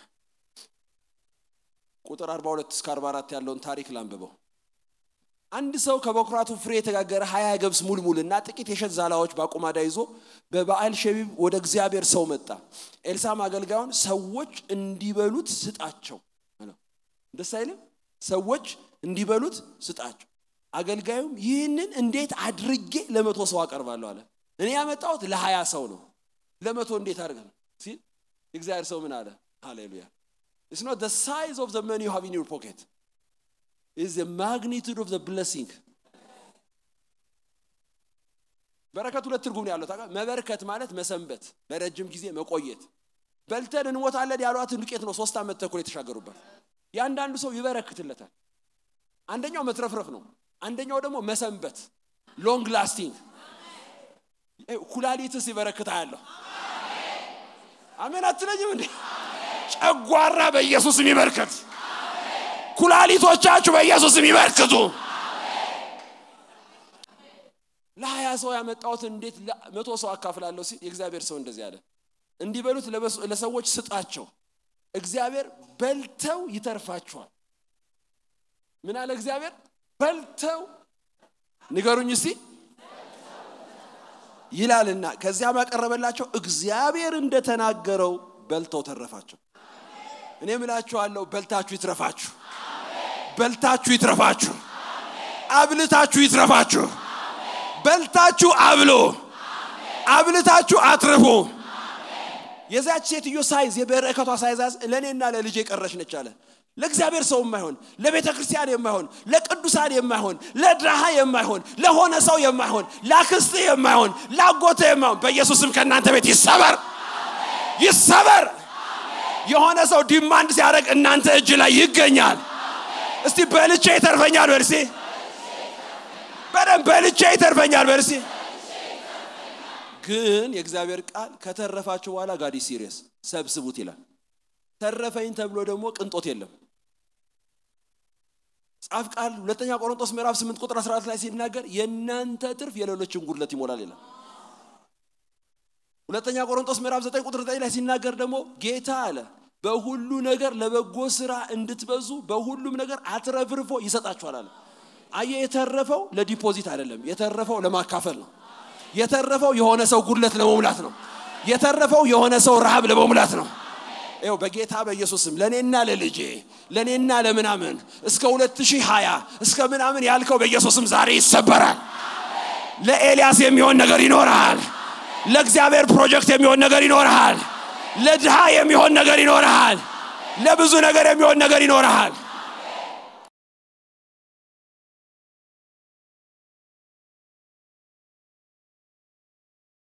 ቁጥር 42 እስከ 44 ያለውን ታሪክ ላንብበው አንድ ሰው ከበኩራቱ ፍሬ የተጋገረ ሀያ ገብስ ሙልሙልና ጥቂት የሸት ዛላዎች በአቁማዳ ይዞ በበዓል ሸቢብ ወደ እግዚአብሔር ሰው መጣ ኤልሳም አገልጋዩን ሰዎች እንዲበሉት ስጣቸው ደስ አይልም ሰዎች እንዲበሉት ስጣቸው አገልጋዩም ይህንን እንዴት አድርጌ ለመቶ ሰው አቀርባለሁ አለ እኔ ያመጣሁት ለሀያ ሰው ነው ለመቶ እንዴት አድርገ ነው ሲል የእግዚአብሔር ሰው ምን አለ ሃሌሉያ It's not the size of the money you have in your pocket. It's the magnitude of the blessing. በረከት ሁለት ትርጉም ነው ያለው መበርከት ማለት መሰንበት ለረጅም ጊዜ መቆየት በልተን እንሞታለን ያሏትን ዱቄት ነው ሶስት ዓመት ተኩል የተሻገሩበት የአንዳንዱ ሰው ይበረክትለታል አንደኛው መትረፍረፍ ነው አንደኛው ደግሞ መሰንበት ሎንግ ላስቲንግ ኩላሊትስ ይበረክታ ያለሁ አሜን አትለኝም እንዴ ጨጓራ በኢየሱስም ይበርከት ኩላሊቶቻችሁ በኢየሱስም ይበርክቱ ለሀያ ሰው ያመጣሁት እንዴት መቶ ሰው አካፍላለሁ ሲል የእግዚአብሔር ሰው እንደዚህ አለ እንዲበሉት ለሰዎች ስጣቸው እግዚአብሔር በልተው ይተርፋቸዋል ምን አለ እግዚአብሔር በልተው ንገሩኝ እስቲ ይላልና ከዚያም ያቀረበላቸው እግዚአብሔር እንደተናገረው በልተው ተረፋቸው እኔ ምላችኋለሁ በልታችሁ ይትረፋችሁ በልታችሁ ይትረፋችሁ አብልታችሁ ይትረፋችሁ በልታችሁ አብሎ አብልታችሁ አትርፉ የዚያች ሴትዮ ሳይዝ የበረከቷ ሳይዛዝ ለእኔና ለልጄ ቀረች ነች አለ ለእግዚአብሔር ሰው የማይሆን ለቤተ ክርስቲያን የማይሆን ለቅዱሳን የማይሆን ለድሃ የማይሆን ለሆነ ሰው የማይሆን ለአክስት የማይሆን ለአጎተ የማይሆን በኢየሱስም ከእናንተ ቤት ይሰበር ይሰበር የሆነ ሰው ዲማንድ ሲያደርግ እናንተ እጅ ላይ ይገኛል እስቲ በልቼ ይተርፈኛል በርሲ በደንብ በልቼ ይተርፈኛል በርሲ ግን የእግዚአብሔር ቃል ከተረፋችሁ በኋላ ጋዲ ሲሪየስ ሰብስቡት ይላል ተረፈኝ ተብሎ ደግሞ ቅንጦት የለም ጻፍ ቃል ሁለተኛ ቆሮንቶስ ምዕራፍ 8 ቁጥር 14 ላይ ሲናገር የእናንተ ትርፍ የሌሎችን ጉድለት ይሞላል ይላል ሁለተኛ ቆሮንቶስ ምዕራፍ 9 ቁጥር 9 ላይ ሲናገር ደግሞ ጌታ አለ በሁሉ ነገር ለበጎ ስራ እንድትበዙ በሁሉም ነገር አትረፍርፎ ይሰጣችኋል አለ አየ የተረፈው ለዲፖዚት አይደለም የተረፈው ለማካፈል ነው የተረፈው የሆነ ሰው ጉድለት ለመሙላት ነው የተረፈው የሆነ ሰው ረሃብ ለመሙላት ነው ይው በጌታ በኢየሱስም ለእኔና ለልጄ ለእኔና ለምናምን እስከ 2020 እስከ ምናምን ያልከው በኢየሱስም ዛሬ ይሰበራል ለኤልያስ የሚሆን ነገር ይኖርሃል ለእግዚአብሔር ፕሮጀክት የሚሆን ነገር ይኖርሃል ለድሃ የሚሆን ነገር ይኖርሃል ለብዙ ነገር የሚሆን ነገር ይኖርሃል